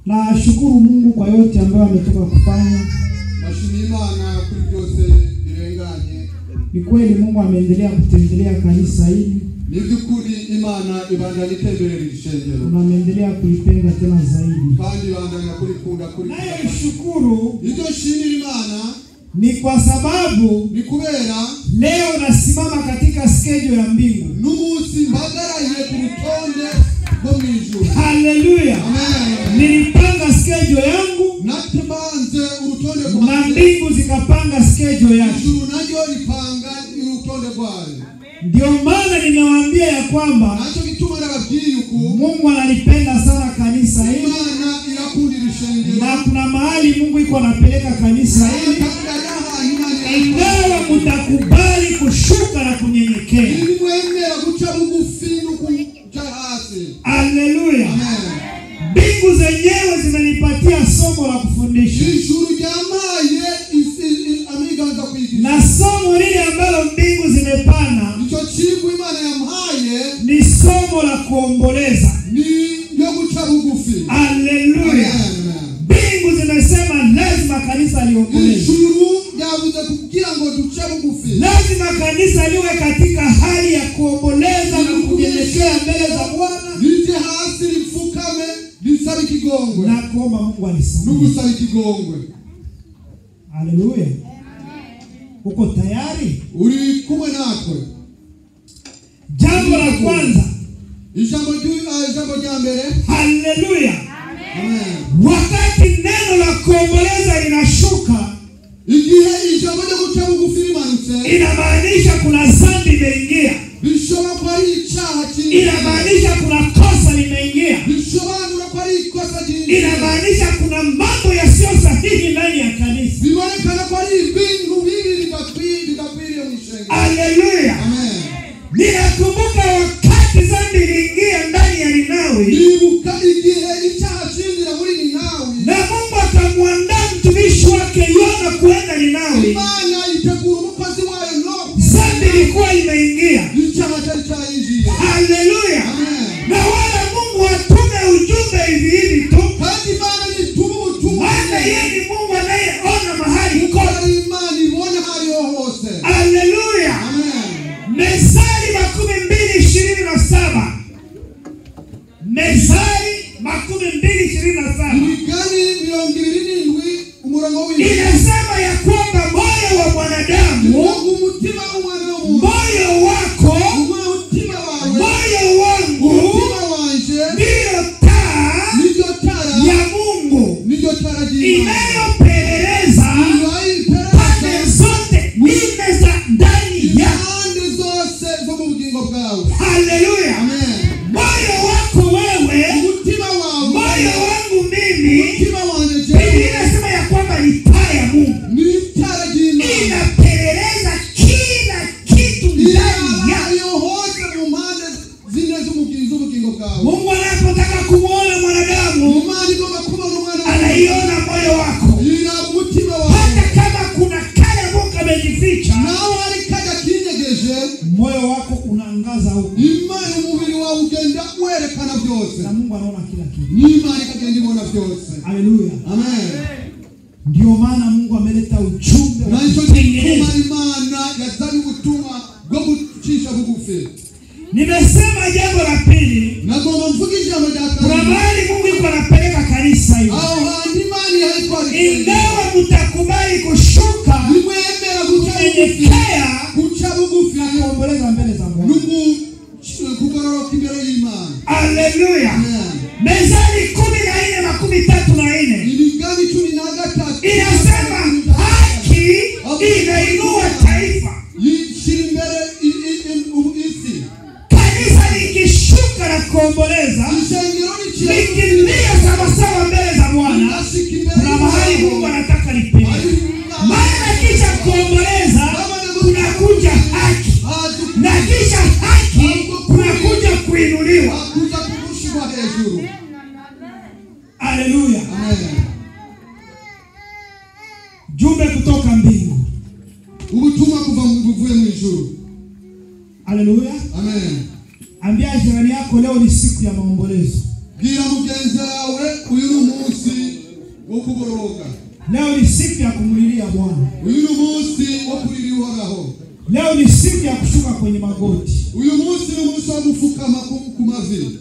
Nashukuru Mungu kwa yote ambayo ametoka kufanya. bashima imana kuri byose birenganye Ni kweli Mungu ameendelea kutembelea kanisa hili ni by'ukuri imana ibandanya itemberera iri shengero na ameendelea kulipenda tena zaidi. kandi ibandanya kurikunda kuri Nayeshukuru ibyo nshimira imana ni kwa sababu ni kubera leo nasimama katika schedule ya mbingu. n'umunsi mpagaraye ku rutonde rwo mu ijuru Haleluya! amen Nilipanga schedule yangu natebanze urutonde na rwanjye mbingu zikapanga schedule yake. ijuru naryo ripanga urutonde rwayo Ndio maana nimewaambia ya kwamba nacyo gituma nababwiye uku Mungu analipenda sana kanisa hili imana irakunda iri shengero na kuna mahali Mungu iko anapeleka kanisa hili, kandi ari ahantu imana ingawa mutakubali kushuka na kunyenyekea. nimwemera guca bugufi no kuja hasi Haleluya! amen Mbingu zenyewe zimenipatia somo la kufundisha, ijuru ryamaye isi- i- amiganza kwigisha na somo lile ambalo mbingu zimepana icyo kigo imana yamuhaye ni somo la kuomboleza. ni ryo guca bugufi Haleluya! Amen. Mbingu zimesema lazima kanisa liomboleze, ijuru ryavuze kugira ngo duce bugufi lazima kanisa liwe katika hali ya kuomboleza na kunyenyekea mbele za Bwana rije hasi ripfukame risaba ikigongwe na kuomba Mungu alisamehe. n'ugusaba ikigongwe Haleluya! Uko tayari? uri kumwe natwe Jambo la kwanza, ijambo ryu- ah, ijambo rya mbere haleluya, amen wakati neno la kuomboleza linashuka, igihe ijambo ryo guca bugufi rimanutse inamaanisha kuna dhambi imeingia, bishobora kuba ari icyaha kinini inamaanisha kuna kosa limeingia, bisobanura ko ari ikosa jinsi inamaanisha kuna mambo yasiyo sahihi ndani ya kanisa. bibonekana ko ari ibintu bibi bidakwi- bidakwiriye mu ishengero Haleluya! amen Ninakumbuka wakati dhambi iliingia ndani ya Ninawi nibuka igihe icyaha cinjira muri ninawi na Mungu akamwandaa mtumishi wake Yona kuenda Ninawi, imana itegura umukozi wayo no dhambi ilikuwa imeingia. icyaha cyari cyayinjiye Haleluya! amen Na wala Mungu atume ujumbe hivi hivi tu, kandi imana nituma ubutumwa maana yeye ni Mungu anayeona mahali kuko kote. ari imana ibona aho ariho hose Haleluya! amen Mezali makumi mbili ishirini na saba Mezali makumi mbili ishirini na saba imigani mirongo ibiri n'indwi umurongo w'indwi inasema ya kwamba moyo wa mwanadamu, ngo umutima w'umwana w'umuntu moyo wako, umutima wawe moyo wangu umutima wanje ndiyo taa niryo tara ya Mungu niryo tara ry'imana inayopeleleza pande iperereza zote nne za ndani ya impande zose zo mu bugingo bwawe haleluya. amen Moyo wako wewe, umutima wawe moyo wangu mimi, umutima wanjye Biblia jewe inasema ya kwamba ni taa ya Mungu, ni itara ry'imana inapeleleza kila kitu ndani ya iyo hose mu mpande zine z'umugi- z'ubugingo bwawe Mungu. Anapotaka kumwona mwanadamu, imana igomba kubona umwana wawe anaiona moyo wako, iraba umutima wawe hata kama kuna kale Mungu amejificha, nawe hari kajya kinyegeje moyo wako unaangaza huko, imana umubiri wawe ugenda werekana byose na Mungu anaona kila kitu. n'imana ikagenda ibona byose Haleluya! amen Ndio maana Mungu ameleta ujumbe wa nacyo kutengeneza. gituma imana yazanye ubutumwa bwo gucisha bugufi Nimesema jambo la pili, nagomba mvuga ijambo rya kuna kabiri mahali Mungu iko anapeleka kanisa hili, aho hantu imana ihari ingawa mtakubali kushuka nimwemera guca bugufi kunyenyekea guca bugufi na kuomboleza mbele za Bwana. n'ugu- kugororoka imbere y'imana Haleluya! Amen. Mezali kumi na nne makumi tatu na nne imigani cumi na gatatu inasema haki inainua taifa. yishyira imbere i- i- i- u- isi Kanisa likishuka na kuomboleza, ishengero likimbia sawasawa mbele za Bwana, kuna mahali Mungu anataka lipeleke. Maana kisha kuomboleza kunakuja haki, na kisha haki kunakuja kuinuliwa. kuza kurushirwa hejuru Haleluya! amen Jumbe kutoka mbingu. ubutumwa kuva mu- buvuye mu ijuru Haleluya! amen Ambia jirani yako, leo ni siku ya maombolezo. bwira mugenzi wawe uyu ni umunsi wo kugoroka Leo ni siku ya kumlilia Bwana. uyu ni umunsi wo kurira uhoraho Leo ni siku ya kushuka kwenye magoti. uyu munsi ni umunsi wo gupfukama ku ku mavi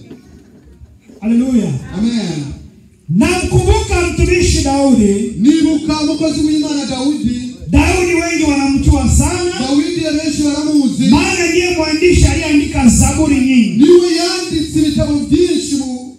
Haleluya. amen Namkumbuka mtumishi Daudi. nibuka umukozi w'imana dawidi Daudi wengi wanamjua sana, dawidi abenshi baramuzi maana ndiye mwandishi aliyeandika zaburi nyingi. niwe yanditse ibitabo byinshi mu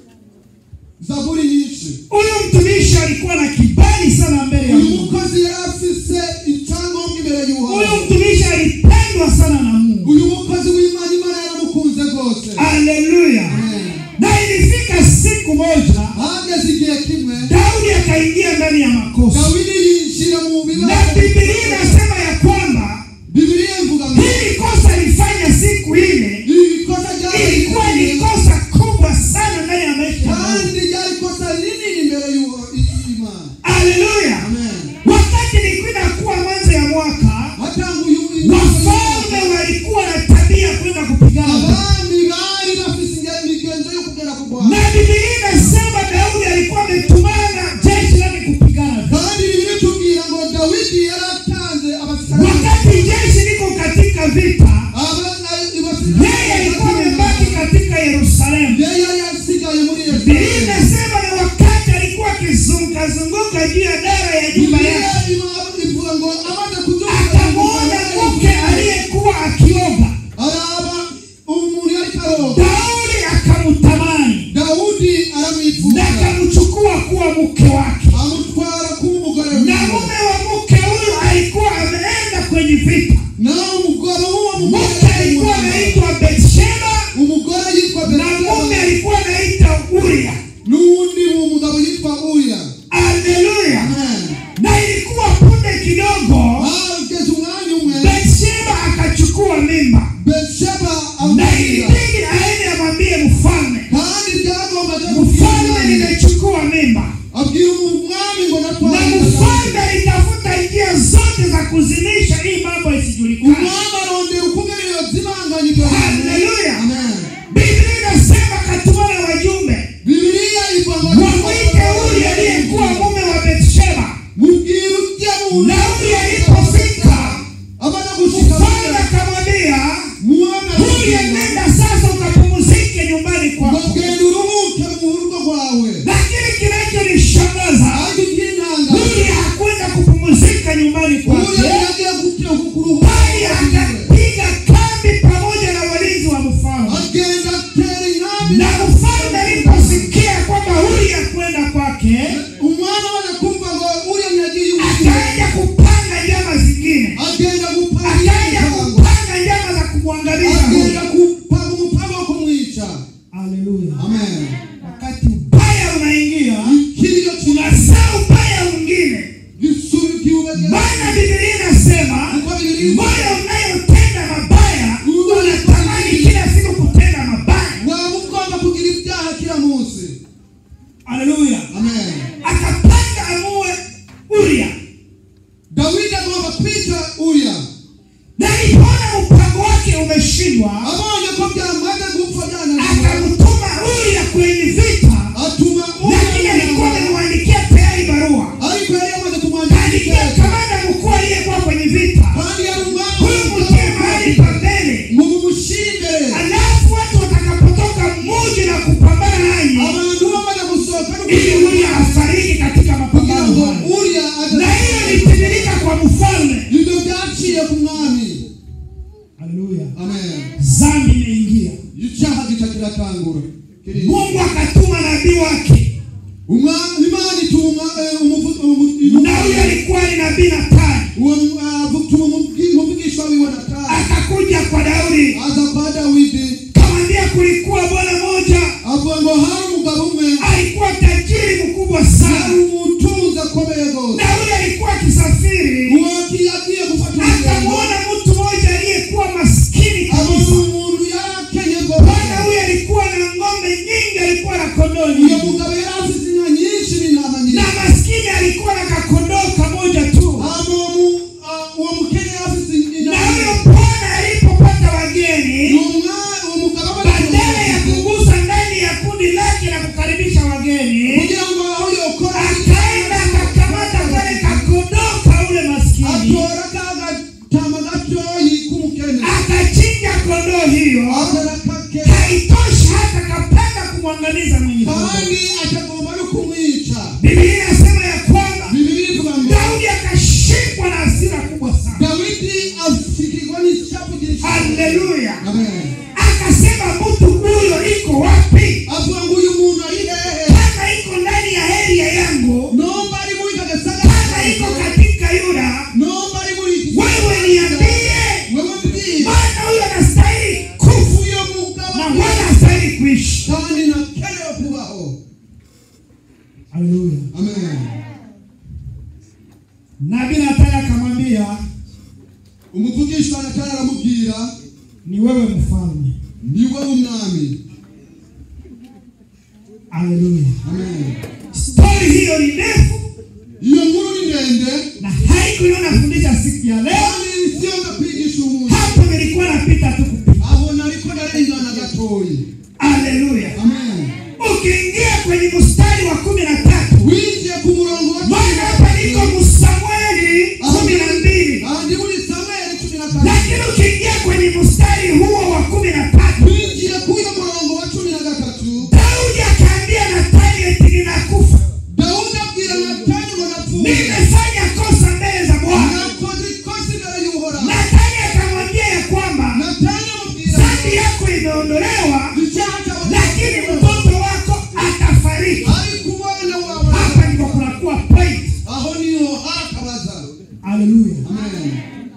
zaburi nyinshi Huyu mtumishi alikuwa na kibali sana mbele ya uyu Mungu. mukozi yari afise icyangombwa imbere Huyu y'uhoraho mtumishi alipendwa sana na Mungu. uyu mukozi w'imana imana yaramukunze rwose Haleluya. Amen. Na ilifika siku moja hageze igihe kimwe Daudi akaingia ndani ya makosa, dawidi yinjira mu na bibazo Biblia inasema ya kwamba bibiliya ivuga ngo hili kosa alifanya siku ile iri kosa ryari ilikuwa ni kosa kubwa sana ndani ya maisha ya Daudi. kandi ryari kosa rinini imbere y'imana Haleluya. amen Wakati ilikuwa inakuwa mwanzo ya mwaka, hatanguye wafalme walikuwa na tabia ya kwenda kupigana vita. abami bari bafise inge- imigenzo yo kugera ku bwana na Biblia inasema Daudi alikuwa ametumana jeshi lake kupigana vita. kandi bibiri tubwira ngo dawidi yaratanze abasirikare Wakati jeshi liko katika vita, abana yeye alikuwa amebaki katika Yerusalemu. yeye yari yasigaye muri Biblia yerusalemu inasema na wakati alikuwa akizunguka zunguka juu ya dara ya nyumba bibiliya yake, ima- ivuga ngo amaze kuzuka akamwona mke aliyekuwa akioga. araba umuntu yari karoga Daudi akamtamani dawudi na aramwifuza akamchukua kuwa mke wake, amutwara kuba umugore na wiwe mume wa mke huyu alikuwa ameenda kwenye vita. nawe umugore w'uwo Mke mugore alikuwa anaitwa Betsheba umugore yitwa na mume Betsheba alikuwa anaitwa Uria. n'uwundi umugabo yitwa uriya Haleluya! Amen. Na ilikuwa punde kidogo, hageze umwanya umwe Betsheba akachukua mimba, betsheba na amubwira ilibidi aende amwambie mfalme, kandi byagombaga mfalme, nimechukua mimba. abwira umwami ngo Na natware mfalme alitafuta njia zote za kuzimisha hii mambo isijulikane. umwami arondera ukungene yozimanganya ibyo bintu Haleluya! Amen. Biblia inasema katumana wajumbe bibiliya ivuga ngo wamwite Uri aliyekuwa mume wa Betsheba. mubwira ujya mu Na Uri alipofika, abana gushika mfalme akamwambia mwana Uri, nenda sasa ukapumzike nyumbani ngo kwako. genda uruhuke mu rugo rwawe Lakini kinachonishangaza ariko iby'intanga Uri hakwenda kupumzika nyumbani uriya kwake, yagiye gutya kuruhuka bali akapiga kambi pamoja na walinzi wa mfalme. agenda atera inkambi Na mfalme aliposikia kwamba Uri hakwenda kwake, umwana we kumva ngo uriya ntiyagiye iwe akaja kupanga njama zingine, agenda gupanga akaja imipango kupanga njama za kumwangamiza agenda huyu. gupanga umupango wo kumwica Haleluya! amen Wakati ubaya unaingia, ikiriyo unasaa ubaya mwingine, gisubikiwe maana Biblia inasema kuko bibiri moyo unayotenda mabaya unatamani kila siku kutenda mabaya. waba ugomba kugira ibyaha kila munsi Haleluya! amen Akapanga amue Uria, dawidi agomba kwica uriya na alipoona mpango wake umeshindwa, abonye ko byamaze gupfa byananiwe akamtuma Uria kwenye vita, atuma lakini alikuwa uriya amemwandikia tayari barua. ariko yari yamaze Kaandikia kumwandikira kamanda mkuu aliyekuwa kwenye vita, kandi yari huyu mtie mahali pa mbele, ngo mumushyire imbere alafu watu watakapotoka mji na kupambana nanyi, abantu bamaze gusohoka no ili Uria afariki katika kugira mapambano ngo hayo. uriya Na hiyo ilitimilika kwa mfalme. ibyo byaciye ku mwami Haleluya! amen Dhambi imeingia, icyaha gica kiratangura Kiri- Mungu akatuma nabii wake, umwami imana ituma eh, umuvu- umu- na huyo alikuwa ni nabii Nathani, uwo ah, tuma umuvugi- umuvugisha wiwe natani akakuja kwa Daudi, aza kwa dawidi kamwambia kulikuwa bwana moja avuga ngo hari umugabo umwe alikuwa tajiri mkubwa yari sana, umutunzi akomeye rwose na huyo alikuwa akisafiri uwo yagiye gufata urugendo akamwona mtu mmoja aliyekuwa maskini abona kabisa. umuntu yari akenye Bwana rwose huyo alikuwa na ng'ombe nyingi, alikuwa na kondoo uwo nyingi, mugabo yari afite inka nyinshi n'intama na nyinshi maskini alikuwa na kakondoo kamoja tu. hama uwo mu- ah, uwo mukene yari afite Na intama huyo bwana alipopata wageni, uwo mwa- haleluya amen nabii natani akamwambia umuvugisha natani aramubwira ni wewe mfalme niwe umwami haleluya amen stori hiyo ni ndefu iyo nkuru ni ndende na haikuyo nafundisha siku ya leo kandi siyo ndakwigisha umuntu hapo nilikuwa napita tu kupita aho nariko ndarengana gatoyi haleluya amen ukiingia kwenye mstari wa kumi na tatu winjiye ku murongo wa maana hapa niko msamueli kumi na mbili aha ndi muri samweli cumi na kabiri lakini ukiingia kwenye mstari huo wa kumi na tatu winjiye kuri uyo murongo wa cumi na gatatu daudi akaambia natani eti ninakufa dawudi abwira natani ngo napfuye nimefanya kosa mbele za bwana nakoze ikosa imbere y'uhoraho natani akamwambia ya kwamba natani amubwira dhambi yako imeondolewa icyaha cyawe lakini mtoto wako atafariki ariko umwana wawe hapa ndipo kunakuwa point aho niho harakabaza haleluya amen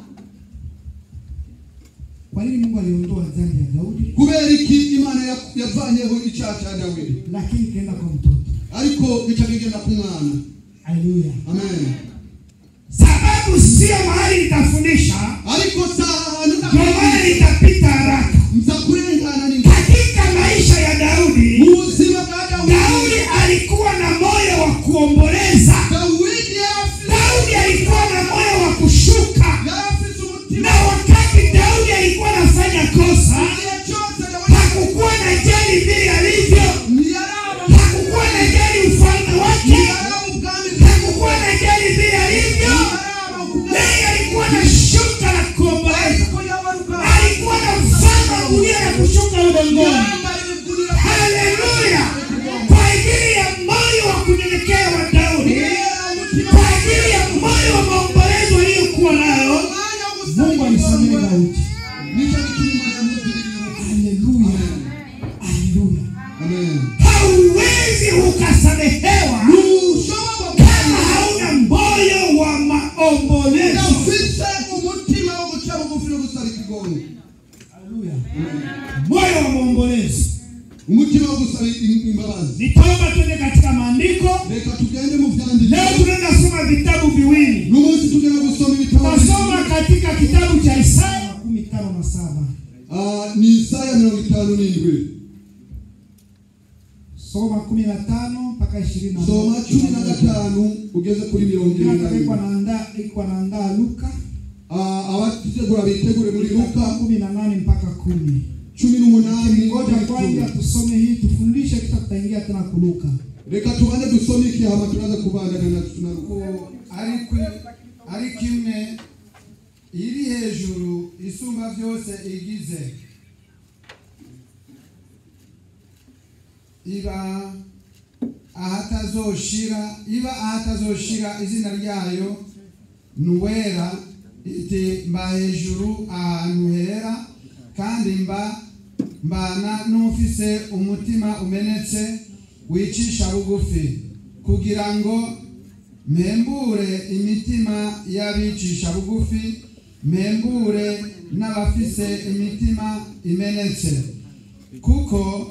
kwa nini mungu aliondoa dhambi ya daudi kubera iki imana ya- yavanyeho icyaha cya dawidi lakini ikaenda kwa mtoto ariko gica kigenda ku mwana haleluya amen sababu sio mahali nitafundisha ariko saa ahantu ndio maana ndakubwira nitapita haraka nza kurengana n'ingoyi katika maisha ya daudi mu buzima bwa daudi dawudi alikuwa na moyo wa kuomboleza dawidi yari afite daudi alikuwa na moyo wa kushuka yari afite umutima na wakati daudi alikuwa anafanya kosa igihe cyose dawidi hakukuwa na jali vile alivyo ntiyaraba hakukuwa na jali ufalme wake ntiyaraba ubwami bwe hakukuwa na jali vile alivyo ntiyaraba ubwami yeye alikuwa na shuka la kuomboleza ariko yabaruka alikuwa na mfano gunia ya kushuka udongoni yambara ibigunira haleluya kwa ajili ya moyo wa kunyenyekea wa daudi kubera umutima kwa ajili ya moyo wa maombolezo aliyokuwa nayo umwanya wo gusaba mungu alisamehe igikombe daudi nicyo gituma imana yamugiriye haleluya haleluya amen hauwezi ukasamehewa ntushobora kama hauna moyo wa maombolezo ufite umutima wo guca bugufi no gusaba ikigongo Haleluya. moyo wa maombolezo umutima wo gusaba im- imbabazi nitaomba twende katika maandiko reka tugende mu byandiko leo tunaenda soma vitabu viwili n'umunsi tugenda gusoma ibitabo tasoma katika kitabu cha isaya makumi tano na saba Ah, ni isaya mirongo itanu n'indwi soma kumi na tano mpaka ishirini na soma cumi na gatanu ugeze kuri mirongo irindwi na iko rimwe naandaa iko naandaa luka Ah, abategura bitegure muri luka luka kumi na nane mpaka kumi cumi n'umunani ngoja kwanza tusome hii tufundishe kisha tutaingia tena kuluka reka tubanze dusome iki hama turaza kubandana na na luka ko ariko ariko imwe iri hejuru isumba byose igize iba ahatazoshira iba ahatazoshira izina ryayo nuwera iti mba hejuru ahantu hera kandi mba mbana n'ufise umutima umenetse wicisha bugufi kugira ngo mpembure imitima y'abicisha bugufi mpembure n'abafise imitima imenetse kuko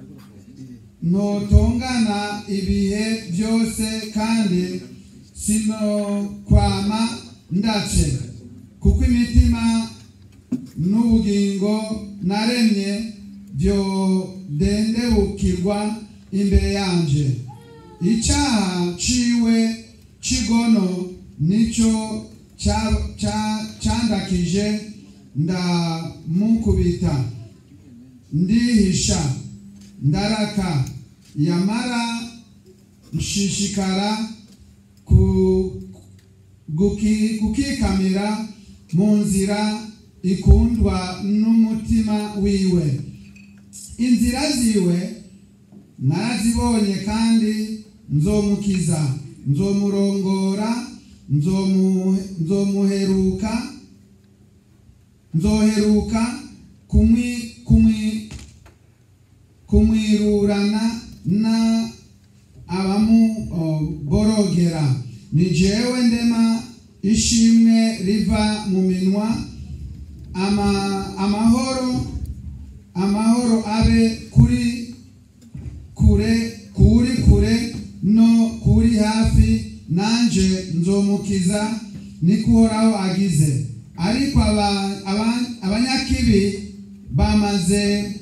ntotongana ibihe byose kandi sinokwama ndace kuko imitima n'ubugingo naremye byodendebukirwa imbere yanje icyaha ciwe cigono nicyo cya- cya- cyandakije ndamukubita ndihisha ndaraka yamara nshishikara ku guki- kukikamira mu nzira ikundwa n'umutima wiwe inzira ziwe narazibonye kandi nzomukiza nzomurongora nzomu- nzomuheruka nzoheruka kumwi kumwi kumwirurana na abamuborogera ni jewe ndema ishimwe riva mu minwa ama, amahoro amahoro abe kuri kure kuri kure no nanje nzomukiza niko uhoraho agize ariko aba- aba- abanyakibi bamaze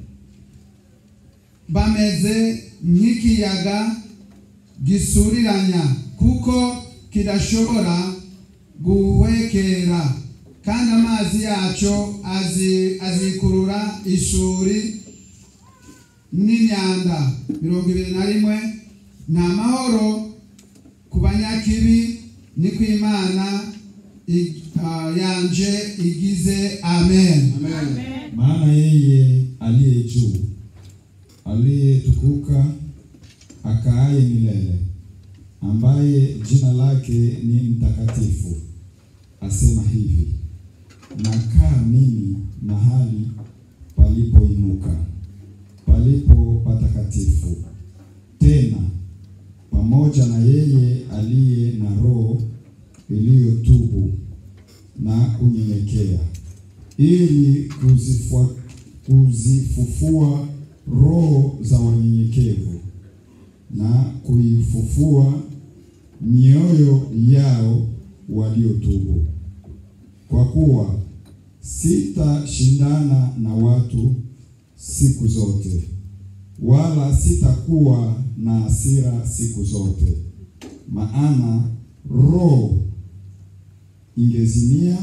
bameze nk'ikiyaga gisuriranya kuko kidashobora guhwekera kandi amazi yacyo azi- azikurura ishuri n'imyanda mirongo ibiri na rimwe nta mahoro ku banyakibi ni ku imana i- ah, yanje igize amen maana yeye aliye juu aliyetukuka akaaye milele ambaye jina lake ni mtakatifu asema hivi nakaa mimi mahali palipoinuka palipo patakatifu tena pamoja na yeye aliye na roho iliyotubu na kunyenyekea ili kuzifua, kuzifufua roho za wanyenyekevu na kuifufua mioyo yao waliotubu. Kwa kuwa sitashindana na watu siku zote, wala sitakuwa na hasira siku zote, maana roho ingezimia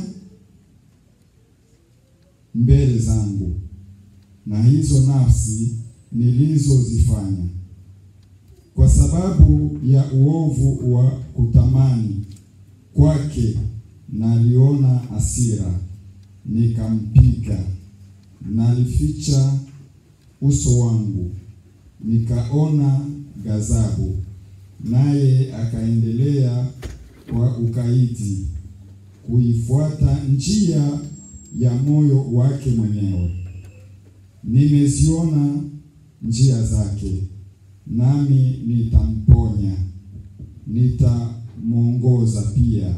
mbele zangu na hizo nafsi nilizozifanya kwa sababu ya uovu wa kutamani kwake naliona hasira nikampiga nalificha uso wangu nikaona ghadhabu naye akaendelea kwa ukaidi kuifuata njia ya moyo wake mwenyewe. Nimeziona njia zake, nami nitamponya, nitamwongoza pia,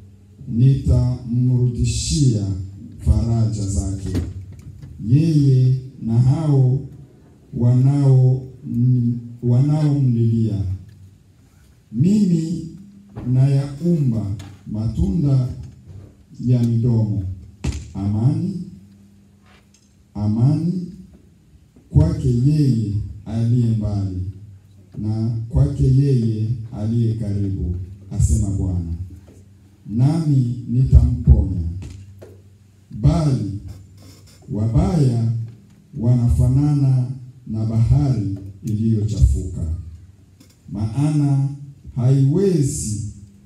nitamrudishia faraja zake. Yeye na hao wanao wanaomlilia mimi nayaumba matunda ya midomo amani amani kwake yeye aliye mbali na kwake yeye aliye karibu asema bwana nami nitamponya bali wabaya wanafanana na bahari iliyochafuka maana haiwezi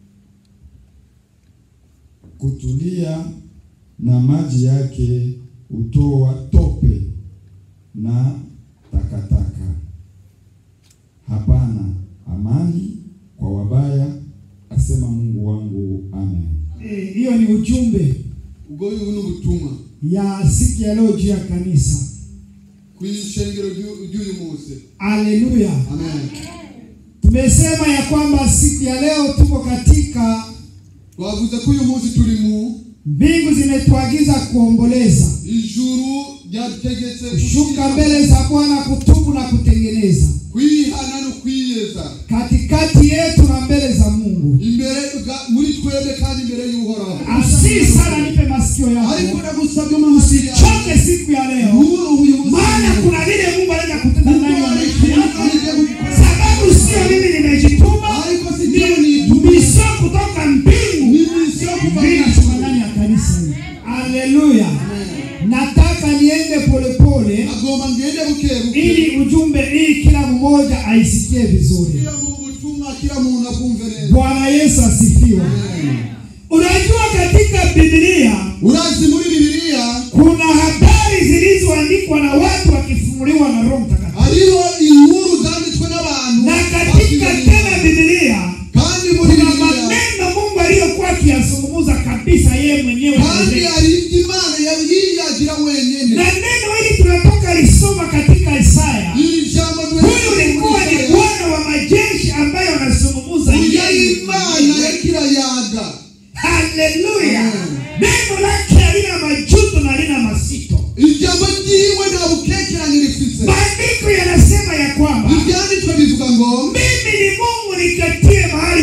kutulia na maji yake hutoa tope na takataka. Hapana amani kwa wabaya, asema Mungu wangu. Amen. Eh, hiyo ni ujumbe ubwo ubu ni ubutumwa ya siku ya leo juu ya kanisa. ku ishengero ry'u- ry'uyu munsi Haleluya! amen Tumesema ya kwamba siku ya leo tuko katika twavuze ko uyu munsi turi mu mbingu zimetuagiza kuomboleza, ijuru ryadutegetse kushuka mbele za Bwana, kutubu na kutengeneza kwihana no kwiyeza katikati yetu na mbele za Mungu. imbere ga- muri twebwe kandi imbere y'uhoraho Asii sana, nipe masikio ariko yako, ndagusabye mu maso yawe choke siku ya leo, Uhuru uyu munsi maana kuna vile Mungu anaweza kutenda ndani ya Mungu maisha yako, anajia kukora. sababu sio mimi nimejituma, ariko si jyewe ni nituma misio kutoka mbingu mimi sio kuva Mimi nashuka ndani ya kanisa hili. Haleluya. Nataka niende polepole agomba ngende bukebuke ili ujumbe hii kila mmoja aisikie vizuri. kila mu butumwa kila muntu akumve neza Bwana Yesu asifiwe. Unajua katika Biblia urazi muri bibiliya kuna habari zilizoandikwa na watu wakifunuliwa na Roho Mtakatifu. hariho inkuru zanditswe n'abantu Na katika tena Biblia kandi muri kuna bibiliya maneno Mungu aliyokuwa akiyazungumza kabisa yeye mwenyewe. kandi mwenyewe. hari ibyo imana yiyagira wenyine Na neno hili tunatoka lisoma katika Isaya. iri jambo Huyu ulikuwa ni Bwana wa majeshi ambaye anazungumza uriya yeye imana mwenyewe. yakirayaga Haleluya! Amen. Neno lake halina majuto na halina masito. ijambo ryiwe nta bukekeranye rifise Maandiko yanasema ya kwamba ibyanditswe bivuga ngo mimi ni Mungu nikatie mahali pa juu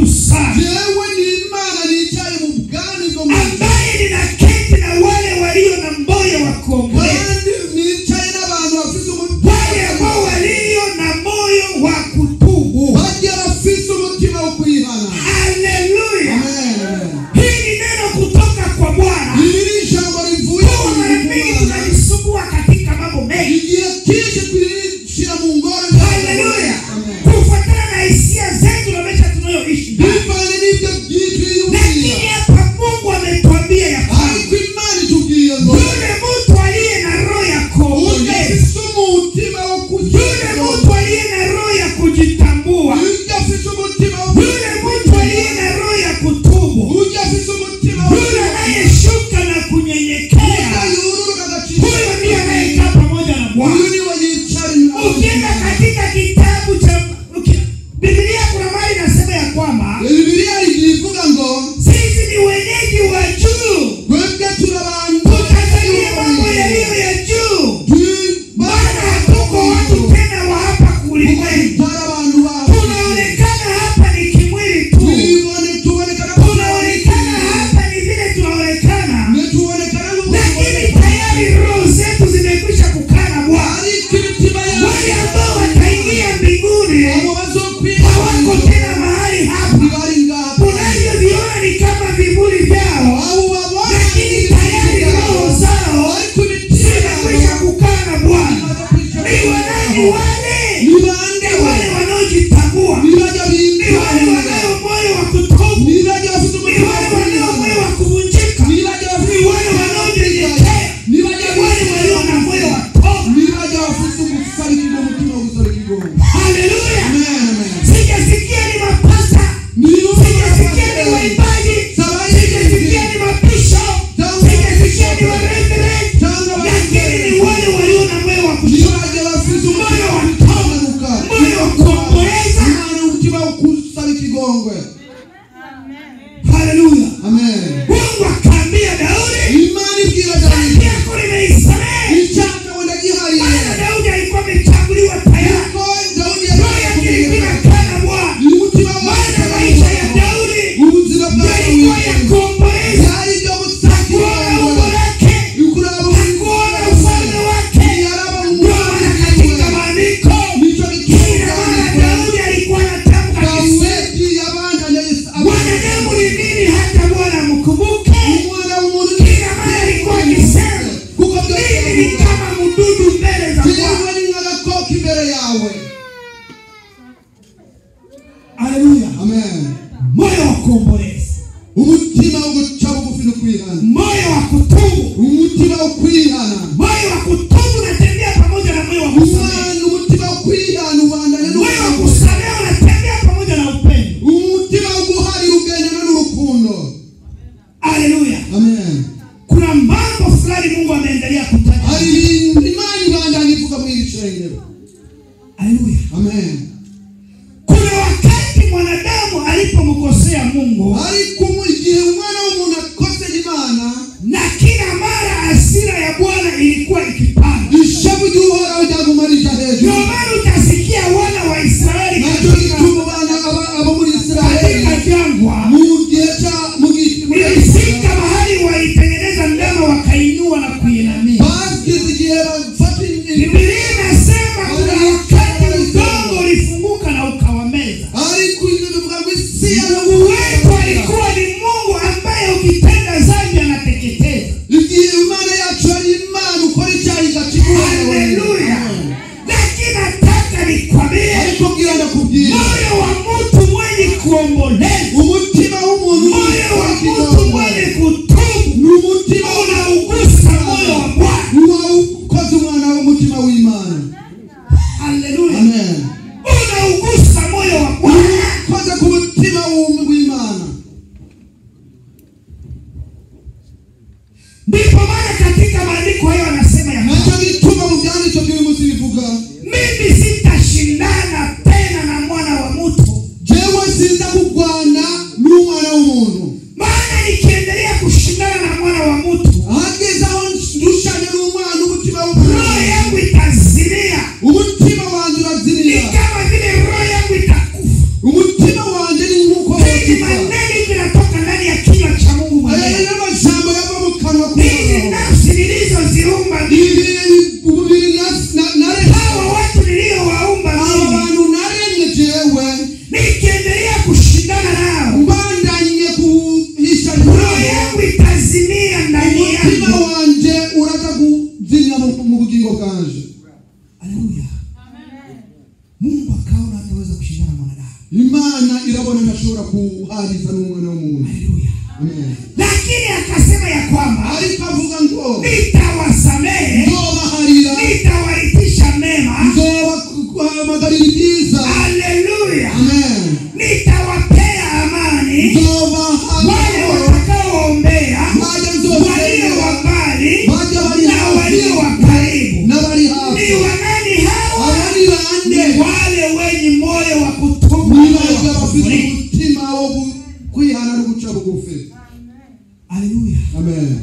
sana jewe ni imana nicaye mu bwami bwo mu ijuru ambaye ninaketi na wale walio na moyo wa kuomboleza kandi nicaye n'abantu bafite umutima wale ambao walio na moyo wa kutubu bajya bafite umutima wo kwihana haleluya Amen. hii ni neno kutoka kwa bwana iri ni ijambo rivuye Kwa mu mara mingi Mana. tunajisumbua katika mambo mengi igihe cyinshi turishyira mu ngoro haleluya kufuatana na hisia zetu na maisha tunayoishi ndani. bivanye n'ibyo byinshi lakini yiyumvira hapa mungu ametuambia ya kwamba ariko imana itubwiye ngo yule mtu aliye na roho ya kuomboleza udafite umutima wo yule mtu aliye na roho ya kujitambua udafite umutima wo yule mtu aliye na roho ya kutubu udafite umutima wo yule anayeshuka na kunyenyekea udayururuka agaciro huyo ndiye anayekaa pamoja na bwana uyu ni we yicara inyuma ukienda katika kitabu cha uki- biblia kuna mali inasema ya kwamba bibiliya igiye ivuga ngo sisi ni wenyeji wa juu twebwe turi abantu tukazania mambo yaliyo ya juu Turi- maana hatuko watu tena wa hapa kulimwengu tutari abantu bawe tunaonekana hapa ni kimwili tu tubone tubonekana ko tunaonekana hapa ni vile tunaonekana ntitubonekana lakini tayari roho zetu zimekwisha kukaa na bwana ariko imitima wale yacu ambao wataingia mbinguni abo bazokwira hawako tena mahali hapa ntibari ngaha unavyoviona ni kama vivuli vyao abo babona lakini tayari roho zao ariko imitima zimekwisha yabo kukaa na bwana ni wanani wale ni bande ni wale wanaojitambua ni bajya ni wale bimbira wanao moyo wa kutubu ni bajya bafite ni umutima wale wo wanao moyo kwihana wa kuvunjika ni bajya bafite ni wale wanaonyenyekea ni bajya ni wale walio na moyo wa toba ni bajya bafite ugusarikirwa umutima wo gusarikirwa haleluya amen amen sijasikia ni mapasta ni sijasikia ni waimbaji sijasikia ni mapisho sijasikia ni wareverend lakini ni wale walio na moyo wa ni kutubu bajya bafite moyo wa umutima toba umanuka moyo wa kuomboleza imana umutima wo kusaba ikigongwe haleluya amen mungu akaambia daudi imana ibwira dhambi dawidi yako nimeisamehe icyaha wenda gihariye maana daudi alikuwa amechaguliwa tayari ko dawudi roho yake ilikuwa yakuye inakaa na bwana umutima maana maisha ya daudi ubuzima bwawe yalikuwa ya kuomboleza byari ibyo gusaba kuona umbo ikigongwe lake ukuraba kuona ufalme wake yaraba ndio maana katika maandiko nicyo kila mara daudi alikuwa anatamka akisema dawidi yabandanya mwanadamu ni nini hata bwana mkumbuke umwana w'umuntu kila mara alikuwa akisema kuko mimi ni kama mdudu mbele za bwana jewe ni nk'agakoko imbere yawe haleluya amen moyo wa kuomboleza umutima wo guca bugufi no kwihana moyo wa kutubu umutima wo kwihana moyo wa kutubu unatembea pamoja na moyo wa kusamehe umwana umutima wo kwihana ubandanya moyo wa n'urukundo kusamehe unatembea pamoja na upendo umutima wo guharira ugendana n'urukundo haleluya amen kuna mambo fulani mungu ameendelea kutaja hari ibintu imana ibandanya ivuga muri iri shengero haleluya amen kuna wakati mwanadamu alipomkosea mungu ariko mu igihe umwana w'umuntu akosera imana na kila mara hasira ya bwana ilikuwa ikipanda ishavu ry'uhoraho ryagumarija ndio hejuru maana utasikia wana wa israeli nacyo katika gituma abana aba- abo muri isiraheli katika jangwa mu gihe cya mu gihe muri ilifika mahali walitengeneza ndama wakainua na kuinamia bageze igihe bafata bibilia inasema kuna wakati udongo ulifunguka na ukawameza ariko ibyo bivuga ngo isi ya mungu wetu alikuwa ni mungu ambaye ukitenda zambi anateketeza igihe imana yacu ari imana ukora icyaha igakigura haleluya lakini nataka nikwambie ariko bwira ndakubwira moyo wa mtu mwenye kuomboleza umutima w'umuntu moyo wa mtu mwenye kutubu ni umutima unaugusa moyo wa bwana uba ukoze umwana w'umutima w'imana haleluya amen unaugusa moyo wa bwana ukoze ku mutima w'um- w'imana ndipo maana katika maandiko hayo anasema ya kwamba, nacyo gituma mu byanditswe by'uyu munsi bivuga mimi sitashindana tena na mwana wa mtu jewe sinza kurwana n'umwana w'umuntu maana mungu akaona hataweza kushindana na mwanadamu imana irabona ntashobora kuhariza n'umwana w'umuntu haleluya Amen. lakini akasema ya kwamba ariko avuga ngo nitawasamehe nzobaharira nitawaitisha mema nzobahamagarira ibyiza haleluya amen nitawapea amani wale nzobaha watakaoombea Bajya walio nzobahera wa mbali bajya bari na walio wa hafi karibu n'abari ni hafi wanani hawa aba ni ni bande wale wenye moyo wa kutubu niba moyo wa bafite kufurika. umutima wo gu- kwihana no guca bugufi haleluya amen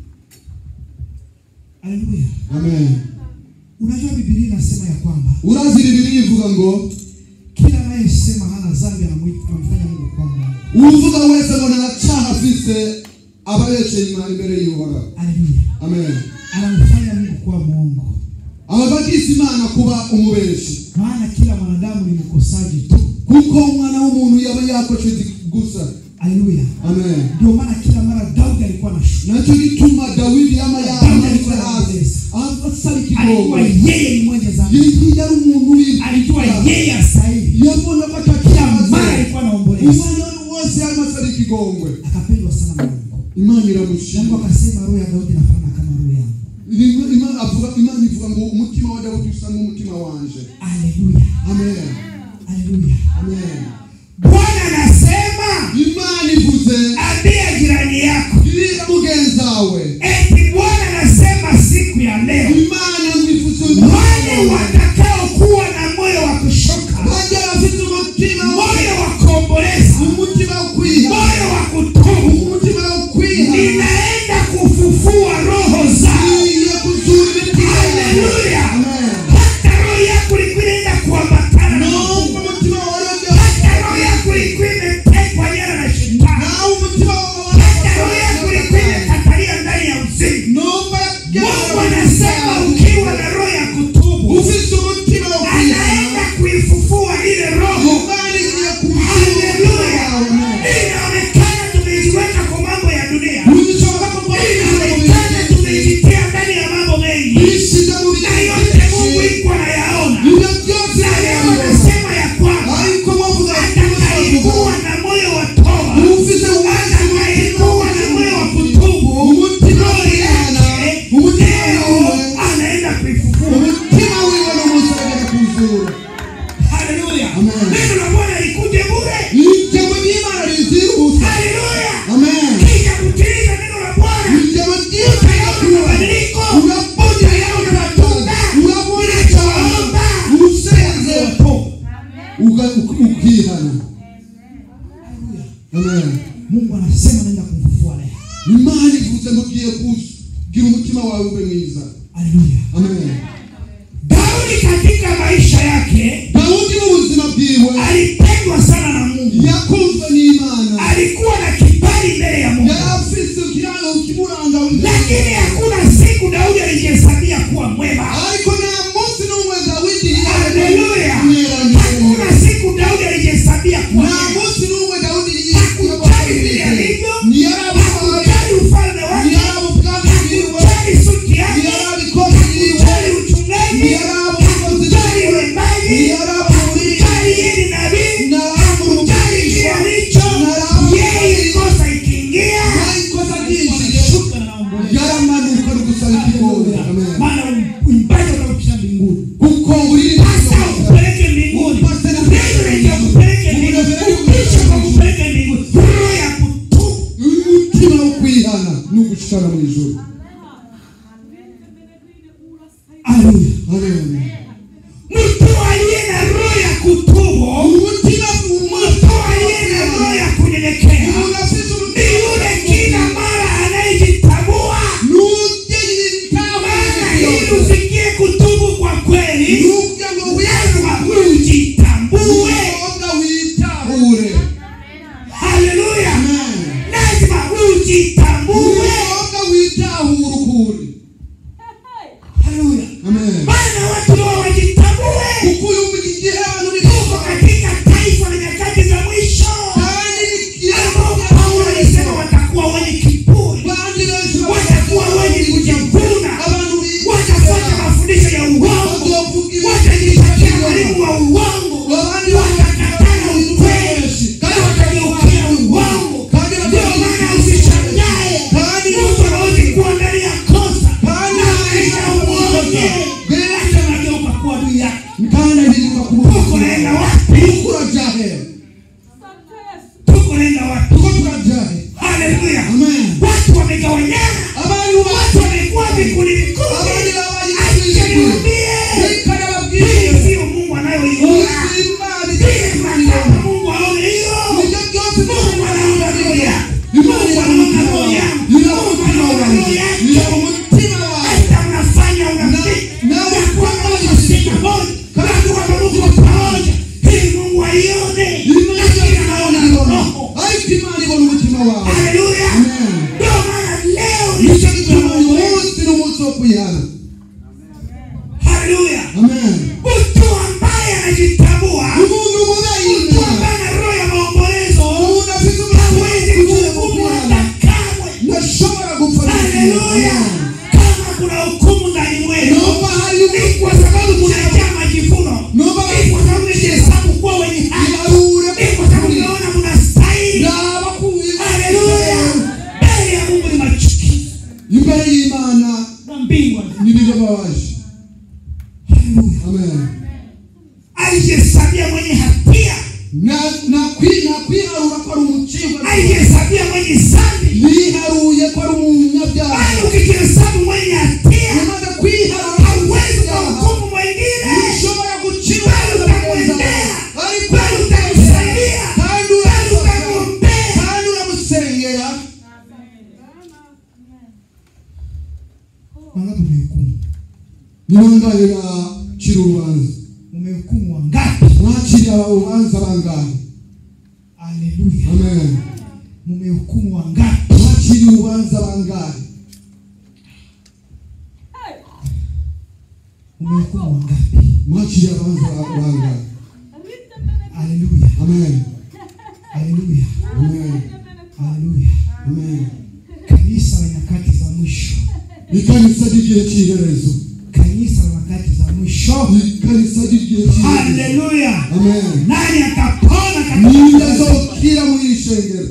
haleluya amen unajua bibilia inasema ya kwamba urazi bibiri ivuga ngo kila anayesema hana dhambi anamwita- anamfanya mungu kwa mungu uvuga wese ngo nta cyaha afise aba yeceye imana imbere y'uhoraho haleluya amen anamfanya mungu kuwa mwongo aba bagise imana kuba umubeshi maana kila mwanadamu ni mkosaji tu kuko umwana w'umuntu yaba yakoze gusa haleluya amen ndio maana kila mara daudi alikuwa na shu nacyo gituma dawidi yama Dawidi alikuwa yamanitse hasi asaba ikigongo alikuwa yeye ni mwenye dhambi yari yari umuntu alijua w'imfura yeye astahili yabona ko kila mara atakimaze alikuwa anaomboleza umwanya wose yarimo asaba ikigongwe akapendwa sana na mungu imana mungu iramushima akasema roho ya daudi inafanana kama roho yangu Imana- Imana avuga imana ivuga ngo umutima wa dawudi usa nk'umutima wanje haleluya amen haleluya amen bwana anasema imana ivuze ambia jirani yako bwira mugenzi wawe eti bwana anasema siku ya leo imana mwifuza wale watakaokuwa na moyo wa kushoka bajya bafite umutima moyo wa kuomboleza umutima wo kwiha moyo wa kutubu umutima wo kwiha ninaenda kufufua roho zao iye kuzura imitima haleluya amen hata roho yako ilikuwa inaenda kuambatana na nawe Mungu. umutima wawe hata roho yako ilikuwa imetekwa nyara na shetani nawe umutima wawe hata roho yako ilikuwa imekatalia ndani ya uzima numva mungu anasema ukiwa na roho ya kutubu ufite umutima wo kwiha anaenda kuifufua ile roho imana igiye haleluya kumuzura inaonekana tumejiweka kwa mambo ya dunia ntibishoboka ko inaonekana tumejitia ndani ya mambo mengi bisiga mu na yote mungu iko anayaona ibyo byose na leo bireba. anasema ya kwamba ariko bavuga atakayekuwa na moyo wa toba ufite atakayekuwa na moyo wa kutubu umutima roho w'imana yake umutima leo wiwe anaenda kuifufua umutima wiwe n'umusabira kuzura haleluya Amen. neno la bwana likuje bure ijambo ry'imana rizihuse haleluya amen kisha kutimiza neno la bwana ijambo utayaona ry'imana mabadiliko urabona utayaona matunda urabona cyane usenze uga- uk- ukihana amen mungu anasema naenda kumfufua leo imana ivuze ngo ugiye kugira umutima wawe ube mwiza haleluya amen daudi katika maisha yake dawudi mu buzima bwiwe alipendwa sana na mungu yakunzwe n'imana alikuwa na kibali mbele ya mungu yari afise ikiranga kimuranga lakini hakuna siku daudi alijihesabia kuwa mwema ariko nta munsi n'umwe dawidi haleluya yamweranye hakuna siku daudi alijihesabia kuwa nta mwema munsi n'umwe dawudi hakujali vile alivyo ntiyarabuhaye hakujali ufalme wake ntiyarabubwami bwiwe hakujali suti yake ntiyarabikozi bwiwe hakujali uchungaji hakujali uimbaji hakujali yeye ni nabii hakujali kile alicho yeye kosa ikiingia anashuka na maombolezi. yaramanuka no gusaba ikigongo maana uimbaji unaukisha mbinguni kuko uri hasa ukupeleke mbinguni neno lenye kupeleke mbinguni upisha kwa kupeleke mbinguni roho ya kutubu umutima wo kwihana ni ugushikana mu ijuru haleluya amen mtu aliye na roho ya kutubu umutima mtu aliye na roho ya kunyenyekea unafise ni yule kila mara anayejitambua maana ili ufikie kutubu kwa kweli nubya ngo lazima ujitambue wiyoga witahure haleluya amen lazima ujitambue wiyoga witahure ukuri haleluya amen maana watu wao wajitambue kuko uyu mu gihe abantu ni tuko katika taifa la nyakati za mwisho kandi ambao paulo alisema watakuwa wenye kiburi bandi benshi watakuwa wenye kujivuna abantu watafuata mafundisho ya uongo bazovuga watajipatia mwalimu wa uongo haleluya Amen. watu wamegawanyana abantu watu wamekuwa vikundi vikundi abandi babaye acha niwaambie Reka hii nababwire sio mungu anayoiona Imana vile mnataka itakubwira mungu aone hiyo Nibyo byose mungu anaona roho yako Imana mungu anaona roho yako ira mungu umutima anaona roho wawe yako ira umutima wawe hata mnafanya urafiki Na- na na- kwamba mnashika moja na kwamba mko pamoja ili mungu aione Imana lakini anaona ibona roho ariko Imana ibona umutima wawe haleluya Amen. ndio maana leo ni nicyo siku gituma ya uyu Mungu. munsi ni umunsi wo kwihana haleluya amen mtu ambaye anajitambua umuntu mubayina mtu ambaye ana roho ya maombolezo umuntu afite hawezi umutima kuhukumu hata kamwe ntashobora gupfa haleluya kama kuna hukumu ndani mwenu numva hari ni kwa sababu mnajaa majivuno numva ni kwa sababu mnajihesabu kuwa wenye haki iharure ni kwa sababu mnaona mnastahili yaba kuwiye haleluya mbele ya mungu ni machukizo imbere y'imana na mbingwa n'ibibabaje haleluya amen alijihesabia mwenye hatia na na kwi na kwiharura ko ari umucibwa alijihesabia mwenye zambi yiharuye ko ari umunyabyaha bali ukijihesabu mwenye hatia umaze kwiharura hauwezi kuhukumu mwingine ushobora gucira bali utamwendea ariko bali utamsaidia kandi bali urasaba utamwombea kandi uramusengera wangapi umehukumu nibangaye bacira urubanza umehukumu wangapi mwacira urubanza bangahe haleluya amen mumehukumu wangapi mwacira urubanza bangahe umehukumu wangapi mwacira urubanza bangahe haleluya amen haleluya amen haleluya amen kanisa la nyakati za mwisho ikanisa ry'igihe cy'iherezo kanisa la nyakati za mwisho ikanisa ry'igihe cy'iherezo haleluya amen nani atapona ninde katika azokira muri iri shengero